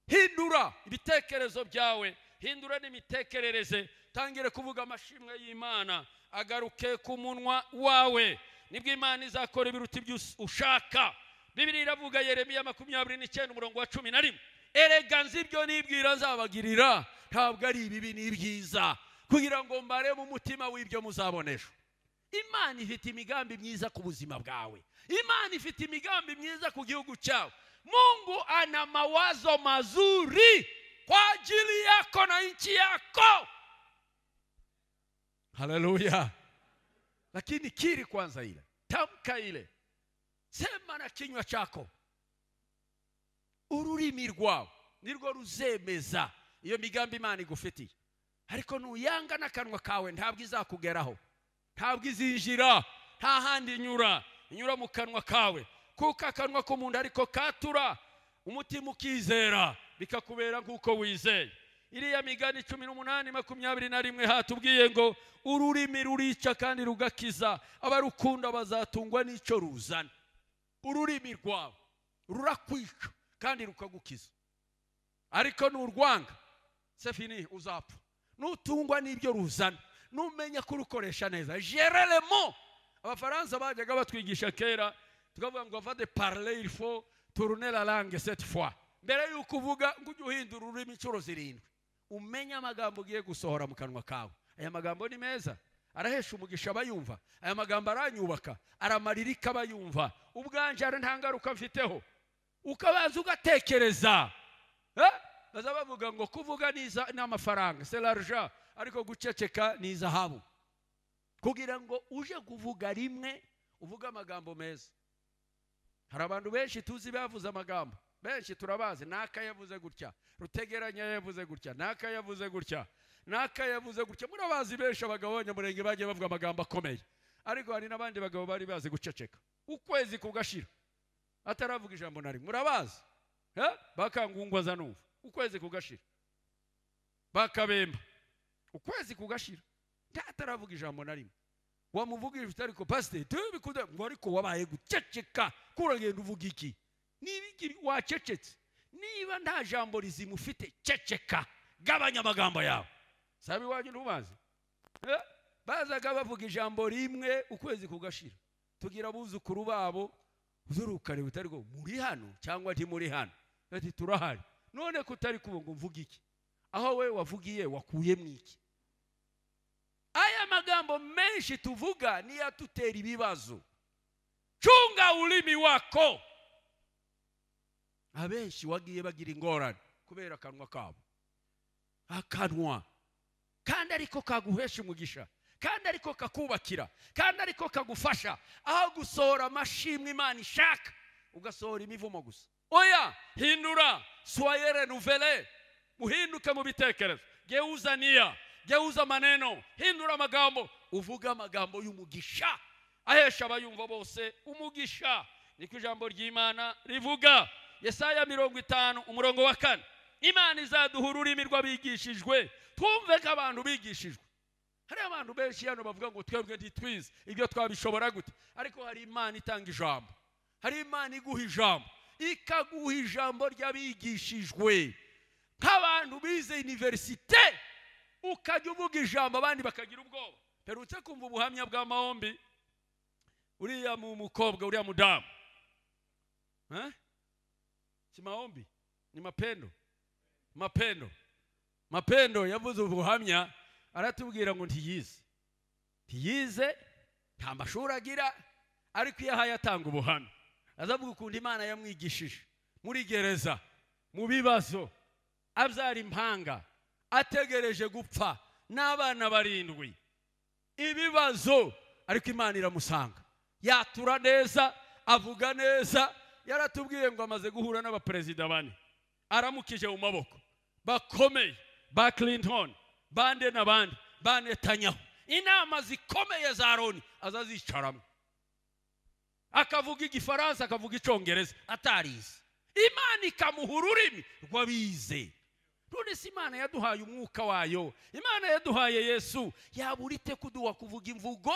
A: hindura ibitekerezo byawe hindura n'imitekerereze tangire kuvuga amashimwe y'imana agaruke ku munwa wawe nibwo imana izakora ibiruta ibyo us- ushaka bibiri iravuga yeremiya makumyabiri n'icyenda umurongo wa cumi na rimwe erega nzi ibyo nibwira nzabagirira ntabwo ari ibibi n'ibyiza kugira ngo mbare mu mutima w'ibyo muzabonesha imana ifite imigambi myiza ku buzima bwawe imana ifite imigambi myiza ku gihugu cyawe mungu ana mawazo mazuri kwa ajili yako na nchi yako haleluya lakini kiri kwanza ile tamka ile sema na kinywa chako ururimi rwawe nirwo ruzemeza iyo migambi imana igufitiye ariko nuyanga n'akanwa kawe ntabwo izakugeraho ntabwo izinjira nta handi inyura inyura mu kanwa kawe kuko akanwa k'umuntu ariko katura umutima ukizera bikakubera nk'uko wizeye iriya migani cumi n'umunani makumyabiri na rimwe hatubwiye ngo ururimi rurica kandi rugakiza abarukunda bazatungwa n'icyo ruzana ururimi rwawe rurakwica kandi rukagukiza ariko nurwanga sefini uzapfa nutungwa n'ibyo ruzana numenya kurukoresha neza gereremo abafaransa bajyaga batwigisha kera tukavuga ngo va de parle il faut tourner la langue cette fois mbere y'uko uvuga ngo ujye uhindura ururimi inshuro zirindwi umenye amagambo ugiye gusohora mu kanwa kawe aya magambo ni meza arahesha umugisha abayumva aya magambo aranyubaka aramarira ikabayumva ubwanje hari nta ngaruka mfiteho ukabanza ugatekereza Eh? baza bavuga ngo kuvuga ni iza- ni amafaranga se larja ariko guceceka ni izahabu kugira ngo uje kuvuga rimwe uvuge amagambo meza hari abantu benshi tuzi bavuze amagambo benshi turabazi n'aka yavuze gutya rutegeranya yavuze gutya n'aka yavuze gutya n'aka yavuze gutya murabazi benshi abagabo b'abanyamurenge bagiye bavuga amagambo akomeye ariko hari n'abandi bagabo bari bazi guceceka ukwezi kugashira ataravuga ijambo na rimwe murabazi Eh? bakangungwa za numva ukwezi kugashira bakabemba ukwezi kugashira ntataravuga ijambo na rimwe wamuvugire ufite ariko pasiteri tubikunda ngo ariko wabaye guceceka ko uragenda uvuga iki niba igira wacecetse niba nta jambo rizima ufite ceceka gabanya amagambo yawe sabe iwanyu ntubazi Eh, bazaga bavuga ijambo rimwe ukwezi kugashira tugira abuzukuru babo uzurukare butari bwo muri hano cyangwa ntimuri hano ati turahari none kutari kubo ngo mvuge iki aho we wavugiye wakuye mu iki aya magambo menshi tuvuga niyo atutera ibibazo cunga ulimi wako abenshi wagiye bagira ingorane kubera akanwa kabo akanwa kandi ariko kaguhesha umugisha kandi ariko kakubakira kandi ariko kagufasha aho gusohora amashimwe imana ishaka ugasohora imivumo gusa oya hindura swayere nuvele muhinduke mu bitekerezo geuza niya geuza maneno hindura amagambo uvuge amagambo y'umugisha ahesha abayumva bose umugisha niko ijambo ry'imana rivuga yesaya mirongo itanu umurongo wa kane imana izaduha ururimi rw'abigishijwe twumve ko abantu bigishijwe hari abantu benshi hano bavuga ngo twebwe ntitwize ibyo twabishobora gute ariko hari imana itanga ijambo hari imana iguha ijambo ikaguha ijambo ry'abigishijwe nk'abantu bize iniverisite ukajya uvuga ijambo abandi bakagira ubwoba mperutse kumva ubuhamya bwa mahombi uriya mu mukobwa uriya mudamu Eh? si mahombi ni mapendo mapendo mapendo yavuze ubuhamya aratubwira ngo ntiyize ntiyize nta mashuri agira ariko iyo ahaye atanga ubuhamya azavuga ukuntu imana yamwigishije muri gereza mu bibazo abyara impanga ategereje gupfa n'abana barindwi ibibazo ariko imana iramusanga yatura neza avuga neza yaratubwiye ngo amaze guhura n'abaperezida bane aramukije mu maboko bakomeye ba clinton bande n'abandi ba netanyahu inama zikomeye za loni azazicaramo akavuga igifaransa akavuga icyongereza atarize imana ikamuha ururimi rw'abize none si imana yaduhaye umwuka wayo imana yaduhaye yesu yaba urite kuduha kuvuga imvugo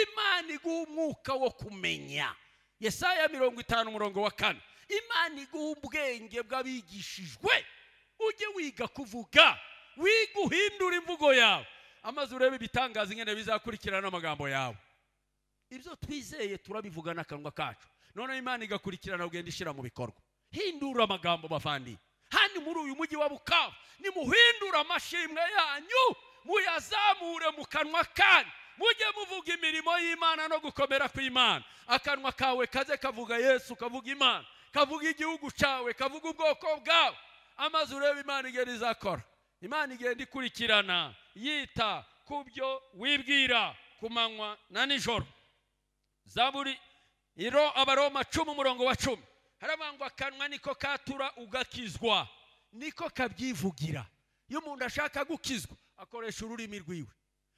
A: imana iguha umwuka wo kumenya yesaya mirongo itanu umurongo wa kane imana iguha ubwenge bw'abigishijwe ujye wiga kuvuga wiga uhindura imvugo yawe amaze urebe ibitangaza ingene bizakurikirana n'amagambo yawe ibyo twizeye turabivuga n'akanwa kacu noneho imana igakurikirana ugenda ishyira mu bikorwa hindura amagambo bavandi handi muri uyu mujyi wa bukavu nimuhindura amashimwe yanyu muyazamure mu kanwa kanyu mujye muvuga imirimo y'imana no gukomera kw'imana akanwa kawe kaze kavuga yesu kavuga imana kavuga igihugu cyawe kavuga ubwoko bwawe amaze urebe imana igenda izakora imana igenda ikurikirana yita ku byo wibwira ku manywa na nijoro zaburi iro abaroma cumi umurongo wa cumi haravuga ngo akanwa niko katura ugakizwa niko kabyivugira iyo umuntu ashaka gukizwa akoresha ururimi rwiwe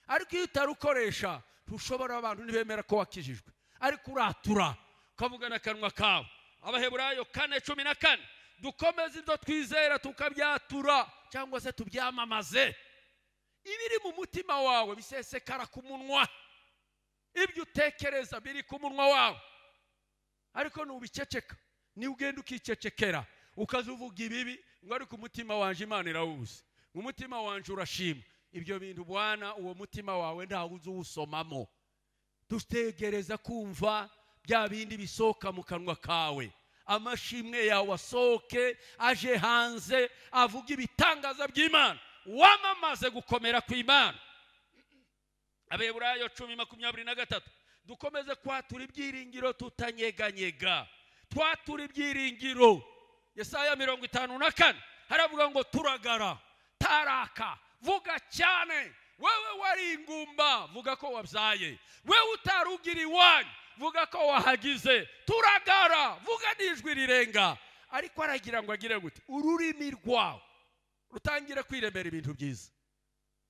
A: ariko iyo utarukoresha ntushobora abantu ntibemera ko wakijijwe ariko uratura ukavuga n'akanwa kawe abaheburayo kane cumi na kane dukomeze ibyo twizera tukabyatura cyangwa se tubyamamaze ibiri mu mutima wawe bisesekara ku munwa ibyo utekereza biri ku munwa wawe ariko nubiceceka niba ugenda ukicecekera ukazuvuga ibibi ngo ariko umutima wanje imana irawuzi ngo umutima wanje urashima ibyo bintu bwana uwo mutima wawe ntawe uzuwusomamo dutegereza kumva bya bindi bisohoka mu kanwa kawe amashimwe yawe asohoke aje hanze avuga ibitangaza by'imana wamamaze gukomera kw'imana abeburayo cumi makumyabiri na gatatu dukomeze kwatura ibyiringiro tutanyeganyega twatura ibyiringiro yesaya mirongo itanu na kane haravuga ngo turagara taraka vuga cyane wewe wari ingumba vuga ko wabyaye wewe utarugira iwanyu vuga ko wahagize turagara vuga n'ijwi rirenga ariko aragira ngo agire gute ururimi rwawe rutangire kwiremera ibintu byiza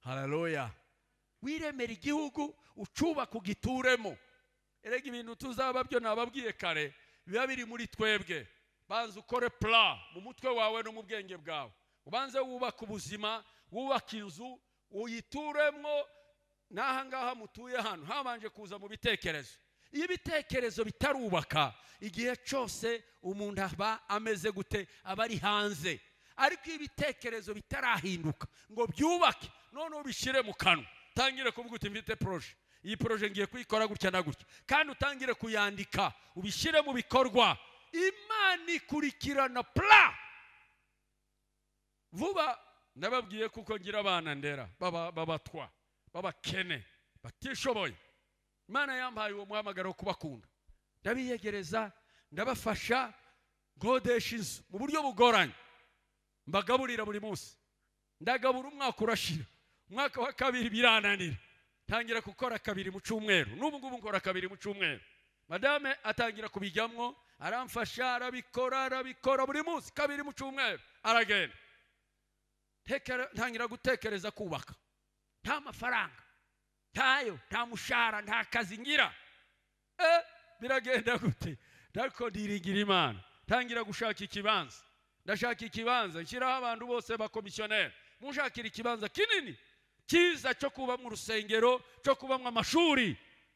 A: hararoya wiremera igihugu ucubaka ugituremo erega ibintu tuzaba byo nababwiye kare biba biri muri twebwe banza ukore pura mu mutwe wawe no mu bwenge bwawe ubanze wubaka ubuzima wubaka inzu uyituremo n'aha ngaha mutuye hano habanje kuza mu bitekerezo iyo ibitekerezo bitarubaka igihe cyose umuntu aba ameze gute aba ari hanze ariko iyo ibitekerezo bitarahinduka ngo byubake noneho ubishyire mu kanwa utangire kuvuga uti mfite poroje iyi poroje ngiye kuyikora gutya na gutya kandi utangire kuyandika ubishyire mu bikorwa imana ikurikirana pura vuba ndababwiye kuko ngira abana ndera baba- babatwa b'abakene batishoboye imana yambaye uwo muhamagaro wo kubakunda ndabiyegereza ndabafasha nkodesha inzu mu buryo bugoranye mbagaburira buri munsi ndagabura umwaka urashira umwaka wa kabiri birananira ntangira gukora kabiri mu cyumweru n'ubu ngubu nkora kabiri mu cyumweru madame atangira kubijyamo aramfasha arabikora arabikora buri munsi kabiri mu cyumweru aragenda Tekera- ntangira gutekereza kubaka nta mafaranga ntayo nta mushahara nta kazi ngira Eh, biragenda gute ariko ndiringira imana ntangira gushaka ikibanza ndashaka ikibanza nshyiraho abantu bose bakomisiyoneri munshakira ikibanza kinini cyiza cyo kubamo urusengero cyo kubamo amashuri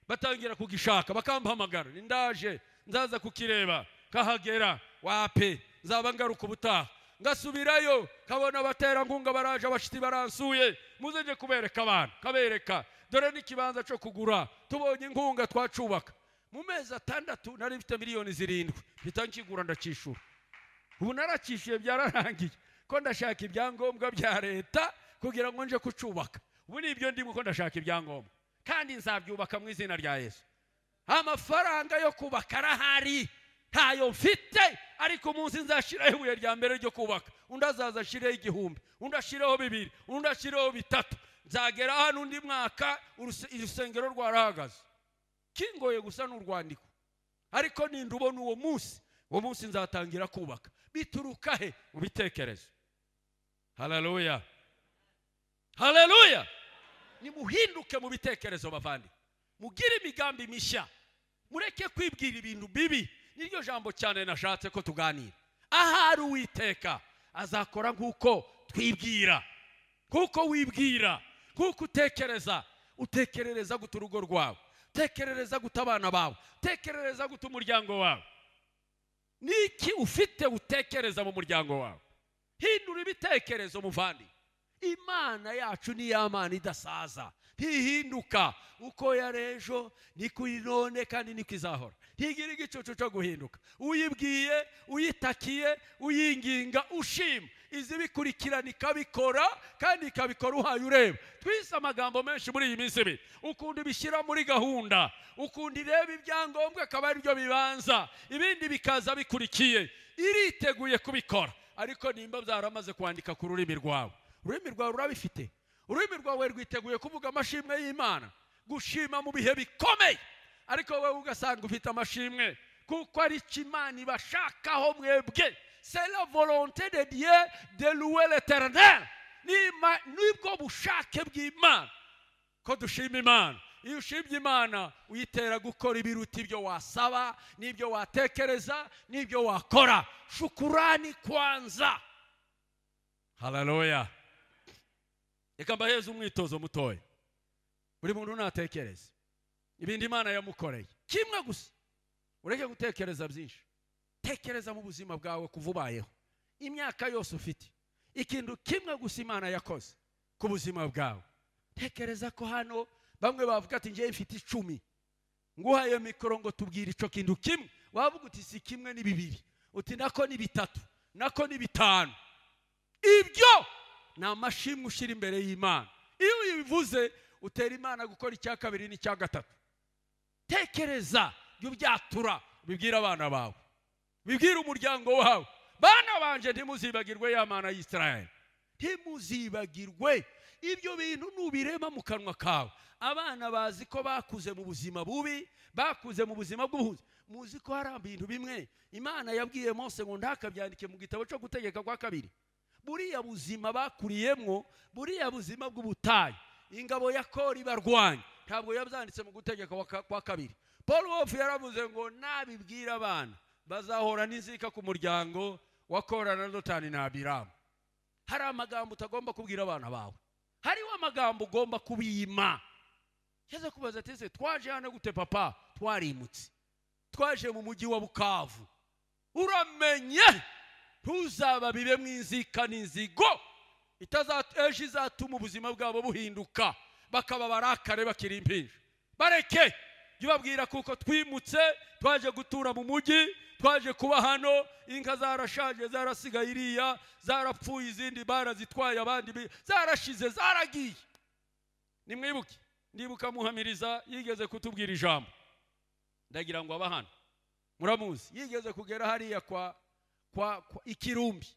A: batangira kugishaka bakampamagara Ni ndaje nzaza kukireba kahagera wape nzaba ngaruka ubutaha ngasubirayo kabona abaterankunga baraje abashiti baransuye muzajye kubereka abantu kabereka dore n'ikibanza cyo kugura tubonye inkunga twacubaka mu mezi atandatu nari mfite miliyoni zirindwi mpita nkigura ndacyishura ubu narakishyuye byararangiye ko ndashaka ibyangombwa bya leta kugira ngo nje kucyubaka ubu ni ibyo ndimo ko ndashaka ibyangombwa kandi nzabyubaka mu izina rya yesu amafaranga yo kubaka arahari ntayo mfite ariko umunsi nzashyiraho ibuye rya mbere ryo kubaka undi azaza ashyireho igihumbi undi ashyireho bibiri undi ashyireho bitatu nzagera hano undi mwaka uruse- urusengero rwarahagaze kingoye gusa n'urwandiko ariko ninda ubona uwo munsi uwo munsi nzatangira kubaka bituruka he mu bitekerezo haleluya haleluya nimuhinduke mu bitekerezo bavandi mugire imigambi mishya mureke kwibwira ibintu bibi niryo jambo cyane nashatse ko tuganira ahari uwiteka azakora nk'uko twibwira nk'uko wibwira nk'uko utekereza utekerereza guta urugo rwawe utekerereza guta abana bawe utekerereza guta umuryango wawe niki ufite utekereza mu muryango wawe hindura ibitekerezo muvandi imana yacu ni ya mana idasaza ntihinduka uko yari ejo niko iri none kandi niko izahora ntigira igicucu cyo guhinduka uyibwiye uyitakiye uyinginga ushima izi bikurikirana ikabikora kandi ikabikora uhaye ureba twise amagambo menshi muri iyi minsi ibiri ukunda ibishyira muri gahunda ukunda ireba ibyangombwa akaba ari byo bibanza ibindi bikaza bikurikiye iriteguye kubikora ariko nimba byaramaze kwandika ku rurimi rwawe ururimi rwawe rurabifite ururimi rwawe rwiteguye kuvuga amashimwe y'imana gushima mu bihe bikomeye ariko wowe ugasanga ufite amashimwe kuko ari cyo imana ibashakaho mwebwe c'est la volonté de dieu de louer l'éternel N'ima- nibwo bushake bw'imana ko dushima imana iyo ushimye imana uyitera gukora ibiruta ibyo wasaba n'ibyo watekereza n'ibyo wakora shukurani kwanza haleluya reka mbaheze umwitozo mutoya buri muntu natekereze ibindi imana yamukoreye kimwe gusa ureke gutekereza byinshi tekereza mu buzima bwawe kuva ubayeho imyaka yose ufite ikintu kimwe gusa imana yakoze ku buzima bwawe tekereza ko hano bamwe bavuga ati ngewe mfite icumi nguhaye mikoro ngo tubwire icyo kintu kimwe wavuga uti si kimwe ni bibiri uti nako ni bitatu nako ni bitanu ibyo ni amashimwe ushyira imbere y'imana iyo uyivuze utera imana gukora icya kabiri n'icya gatatu tekereza ibyo byatura bibwira abana bawe bibwira umuryango wawe bana banje ntimuzibagirwe ya mana y'isirayeli ntimuzibagirwe ibyo bintu nubirema mu kanwa kawe abana bazi ko bakuze mu buzima bubi bakuze mu buzima bw'ubuhunzi muzi ko hari ibintu bimwe imana yabwiye mose ngo ntakabyandike mu gitabo cyo gutegeka kwa kabiri buriya buzima bakuriyemo buriya buzima bw'ubutayu ingabo ya kori barwanya ntabwo yabyanditse mu gutegeka kwa ka- kwa kabiri paul wolf yaravuze ngo nabibwira abana bazahora n'inzika ku muryango wa kora na dotani na abiramu hari amagambo utagomba kubwira abana bawe hariho amagambo ugomba kubima yaza kubaza ati ese twaje hano gute papa twarimutse twaje mu mujyi wa bukavu uramenye ntuzaba bibe mu inzika n'inzigo itaza- ejo izatuma ubuzima bwabo buhinduka bakaba barakare bakiri impinja bareke jya ubabwira kuko twimutse twaje gutura mu mujyi twaje kuba hano inka zarashaje zarasigaye iriya zarapfuye izindi barazitwaye abandi bi- zarashize zaragiye nimwibuke ndibuka muhamiriza yigeze kutubwira ijambo ndagira ngo aba hano muramuzi yigeze kugera hariya kwa kwa, kwa ikirumbi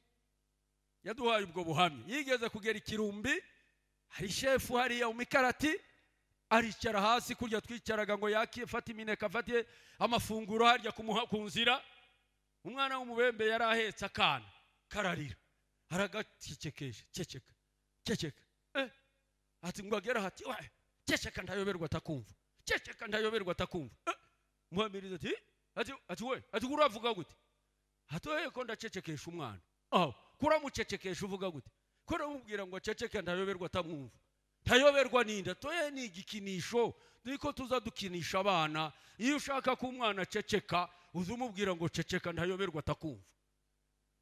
A: yaduhaye ubwo buhamya yigeze kugera ikirumbi hari shefu hariya umikarati aricara hasi kurya twicaraga ngo yake fata imineke afate amafunguro harya kumuha ku nzira umwana w'umubembe yari ahetse akana kararira aragacecekesha ceceka ceceka eh. ati ngo agera hati "Wa, ceceka ndayoberwa atakumva ceceka ndayoberwa atakumva eh. muhamiriza ati "Eh, ati ati we ati uravuga gute hatoye ko ndacecekesha umwana aho kuramucecekesha uvuga gute ko uramubwira ngo aceceke ndayoberwa atamwumva ntayoberwa n'inda toye ni igikinisho niko tuza dukinisha abana iyo ushaka ko umwana aceceka uza umubwira ngo ceceka ntayoberwa atakumva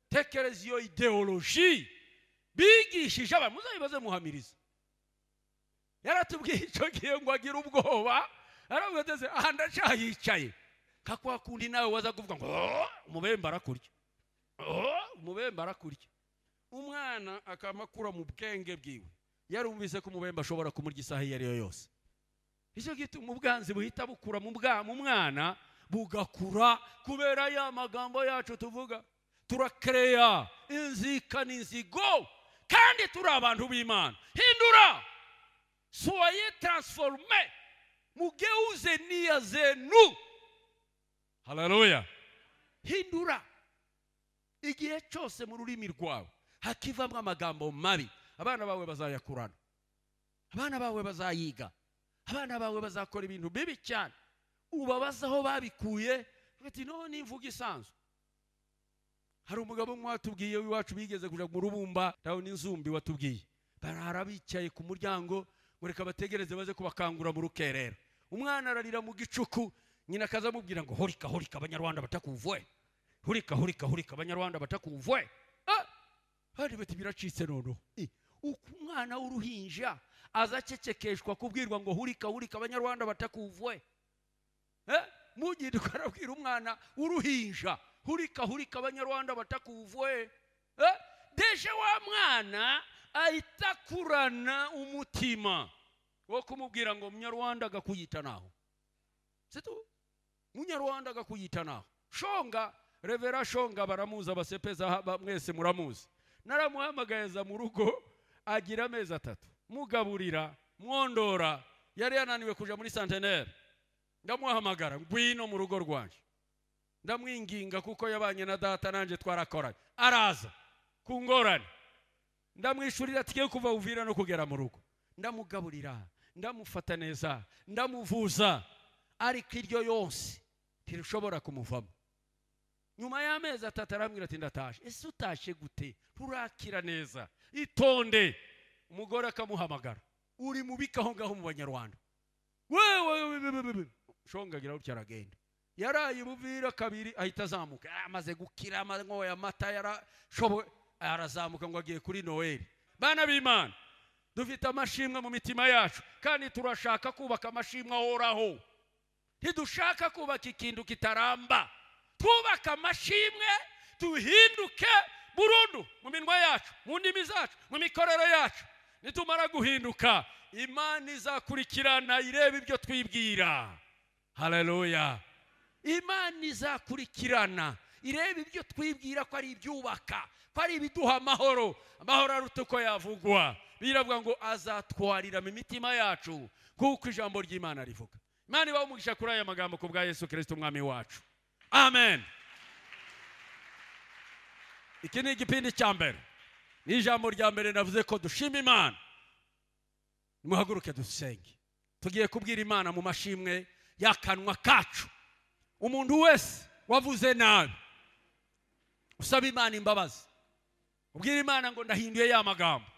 A: tekereza iyo ideoloji bigishije abantu muzayibaze muhamiriza yaratubwiye icyo gihe ngo agire ubwoba aravuga ati "Ese aha ndacyahicaye ka kwa kundi nawe waza kuvuga ngo "Oh, umubembe arakurya "Oh, umubembe arakurya umwana akamakura mu bwenge bwiwe yarumvise ko umubembe ashobora kumurya isaha iyo ari yo yose icyo gituma ubwanzi buhita bukura mu bwa mu mwana bugakura kubera ya magambo yacu tuvuga turakereya inzika n'inzigo kandi turi abantu b'imana hindura soye taransiforume mugeuze niya zenu haleluya hindura igihe cyose mu rurimi rwawe hakivamo amagambo mabi abana bawe bazayakurana abana bawe bazayiga abana bawe bazakora ibintu bibi cyane ubabaza aho babikuye ati no ni imvugo isanzwe hari umugabo umwe watubwiye w'iwacu bigeze kujya mu rubumba nawe n'inzumbi watubwiye barara bicaye ku muryango ngo reka bategereze baze kubakangura mu rukerera umwana ararira mu gicuku nyina akaza amubwira ngo horika horika abanyarwanda batakuvuye hurika hurika hurika abanyarwanda batakumvwe Ah! hari bati biracitse noneho Eh, uko umwana w'uruhinja aza acecekeshwa kubwirwa ngo hurika hurika abanyarwanda batakumvwe Eh, mugende ukarabwira umwana w'uruhinja hurika hurika abanyarwanda batakumvwe Eh, deje wa mwana ahita akurana umutima wo kumubwira ngo munyarwanda agakuyita naho situ munyarwanda agakuyita naho shonga revera shonga baramuzi abasepeza haba mwese muramuzi naramuhamagaza mu rugo agira amezi atatu mugaburira mwondora yari yananiwe kuja muri santenere ndamuhamagara ngwino mu rugo rwanje ndamwinginga kuko yabanye na data nanjye twarakoranye araza ku ngorane ndamwishurira tujye kuva uvira no kugera mu rugo ndamugaburira ndamufata neza ndamuvuza ariko iryo yose ntirishobora kumuvamo nyuma y'amezi atatu arambwira ati ndatashe ese utashe gute nturakira neza itonde umugore akamuhamagara uri mubika aho ngaho mu banyarwanda wewe we- we- we- we- shongagira gutya aragenda yaraye ubuvira kabiri ahita azamuka Ah, amaze gukira amanyoye amata yarashoboye arazamuka ngo agiye kuri noheli bana b'imana dufite amashimwe mu mitima yacu kandi turashaka kubaka amashimwe ahoraho ntidushaka kubaka ikintu kitaramba twubaka amashimwe duhinduke burundu mu minwa yacu mu ndimi zacu mu mikorere yacu nitumara guhinduka imana izakurikirana ireba ibyo twibwira haleluya imana izakurikirana ireba ibyo twibwira ko ari ibyubaka ko ari ibiduha amahoro amahoro aruta uko yavugwa biravuga ngo azatwarira mu mitima yacu kuko ijambo ry'imana rivuga imana ibaho umugisha kuri aya magambo ku bwa yesu kirisito umwami wacu amen iki ni igipindi cya mbere ni ijambo rya mbere navuze ko dushima imana nimuhaguruke dusenge tugiye kubwira imana mu mashimwe y'akanwa kacu umuntu wese wavuze nabi usaba imana imbabazi ubwira imana ngo ndahinduye ya magambo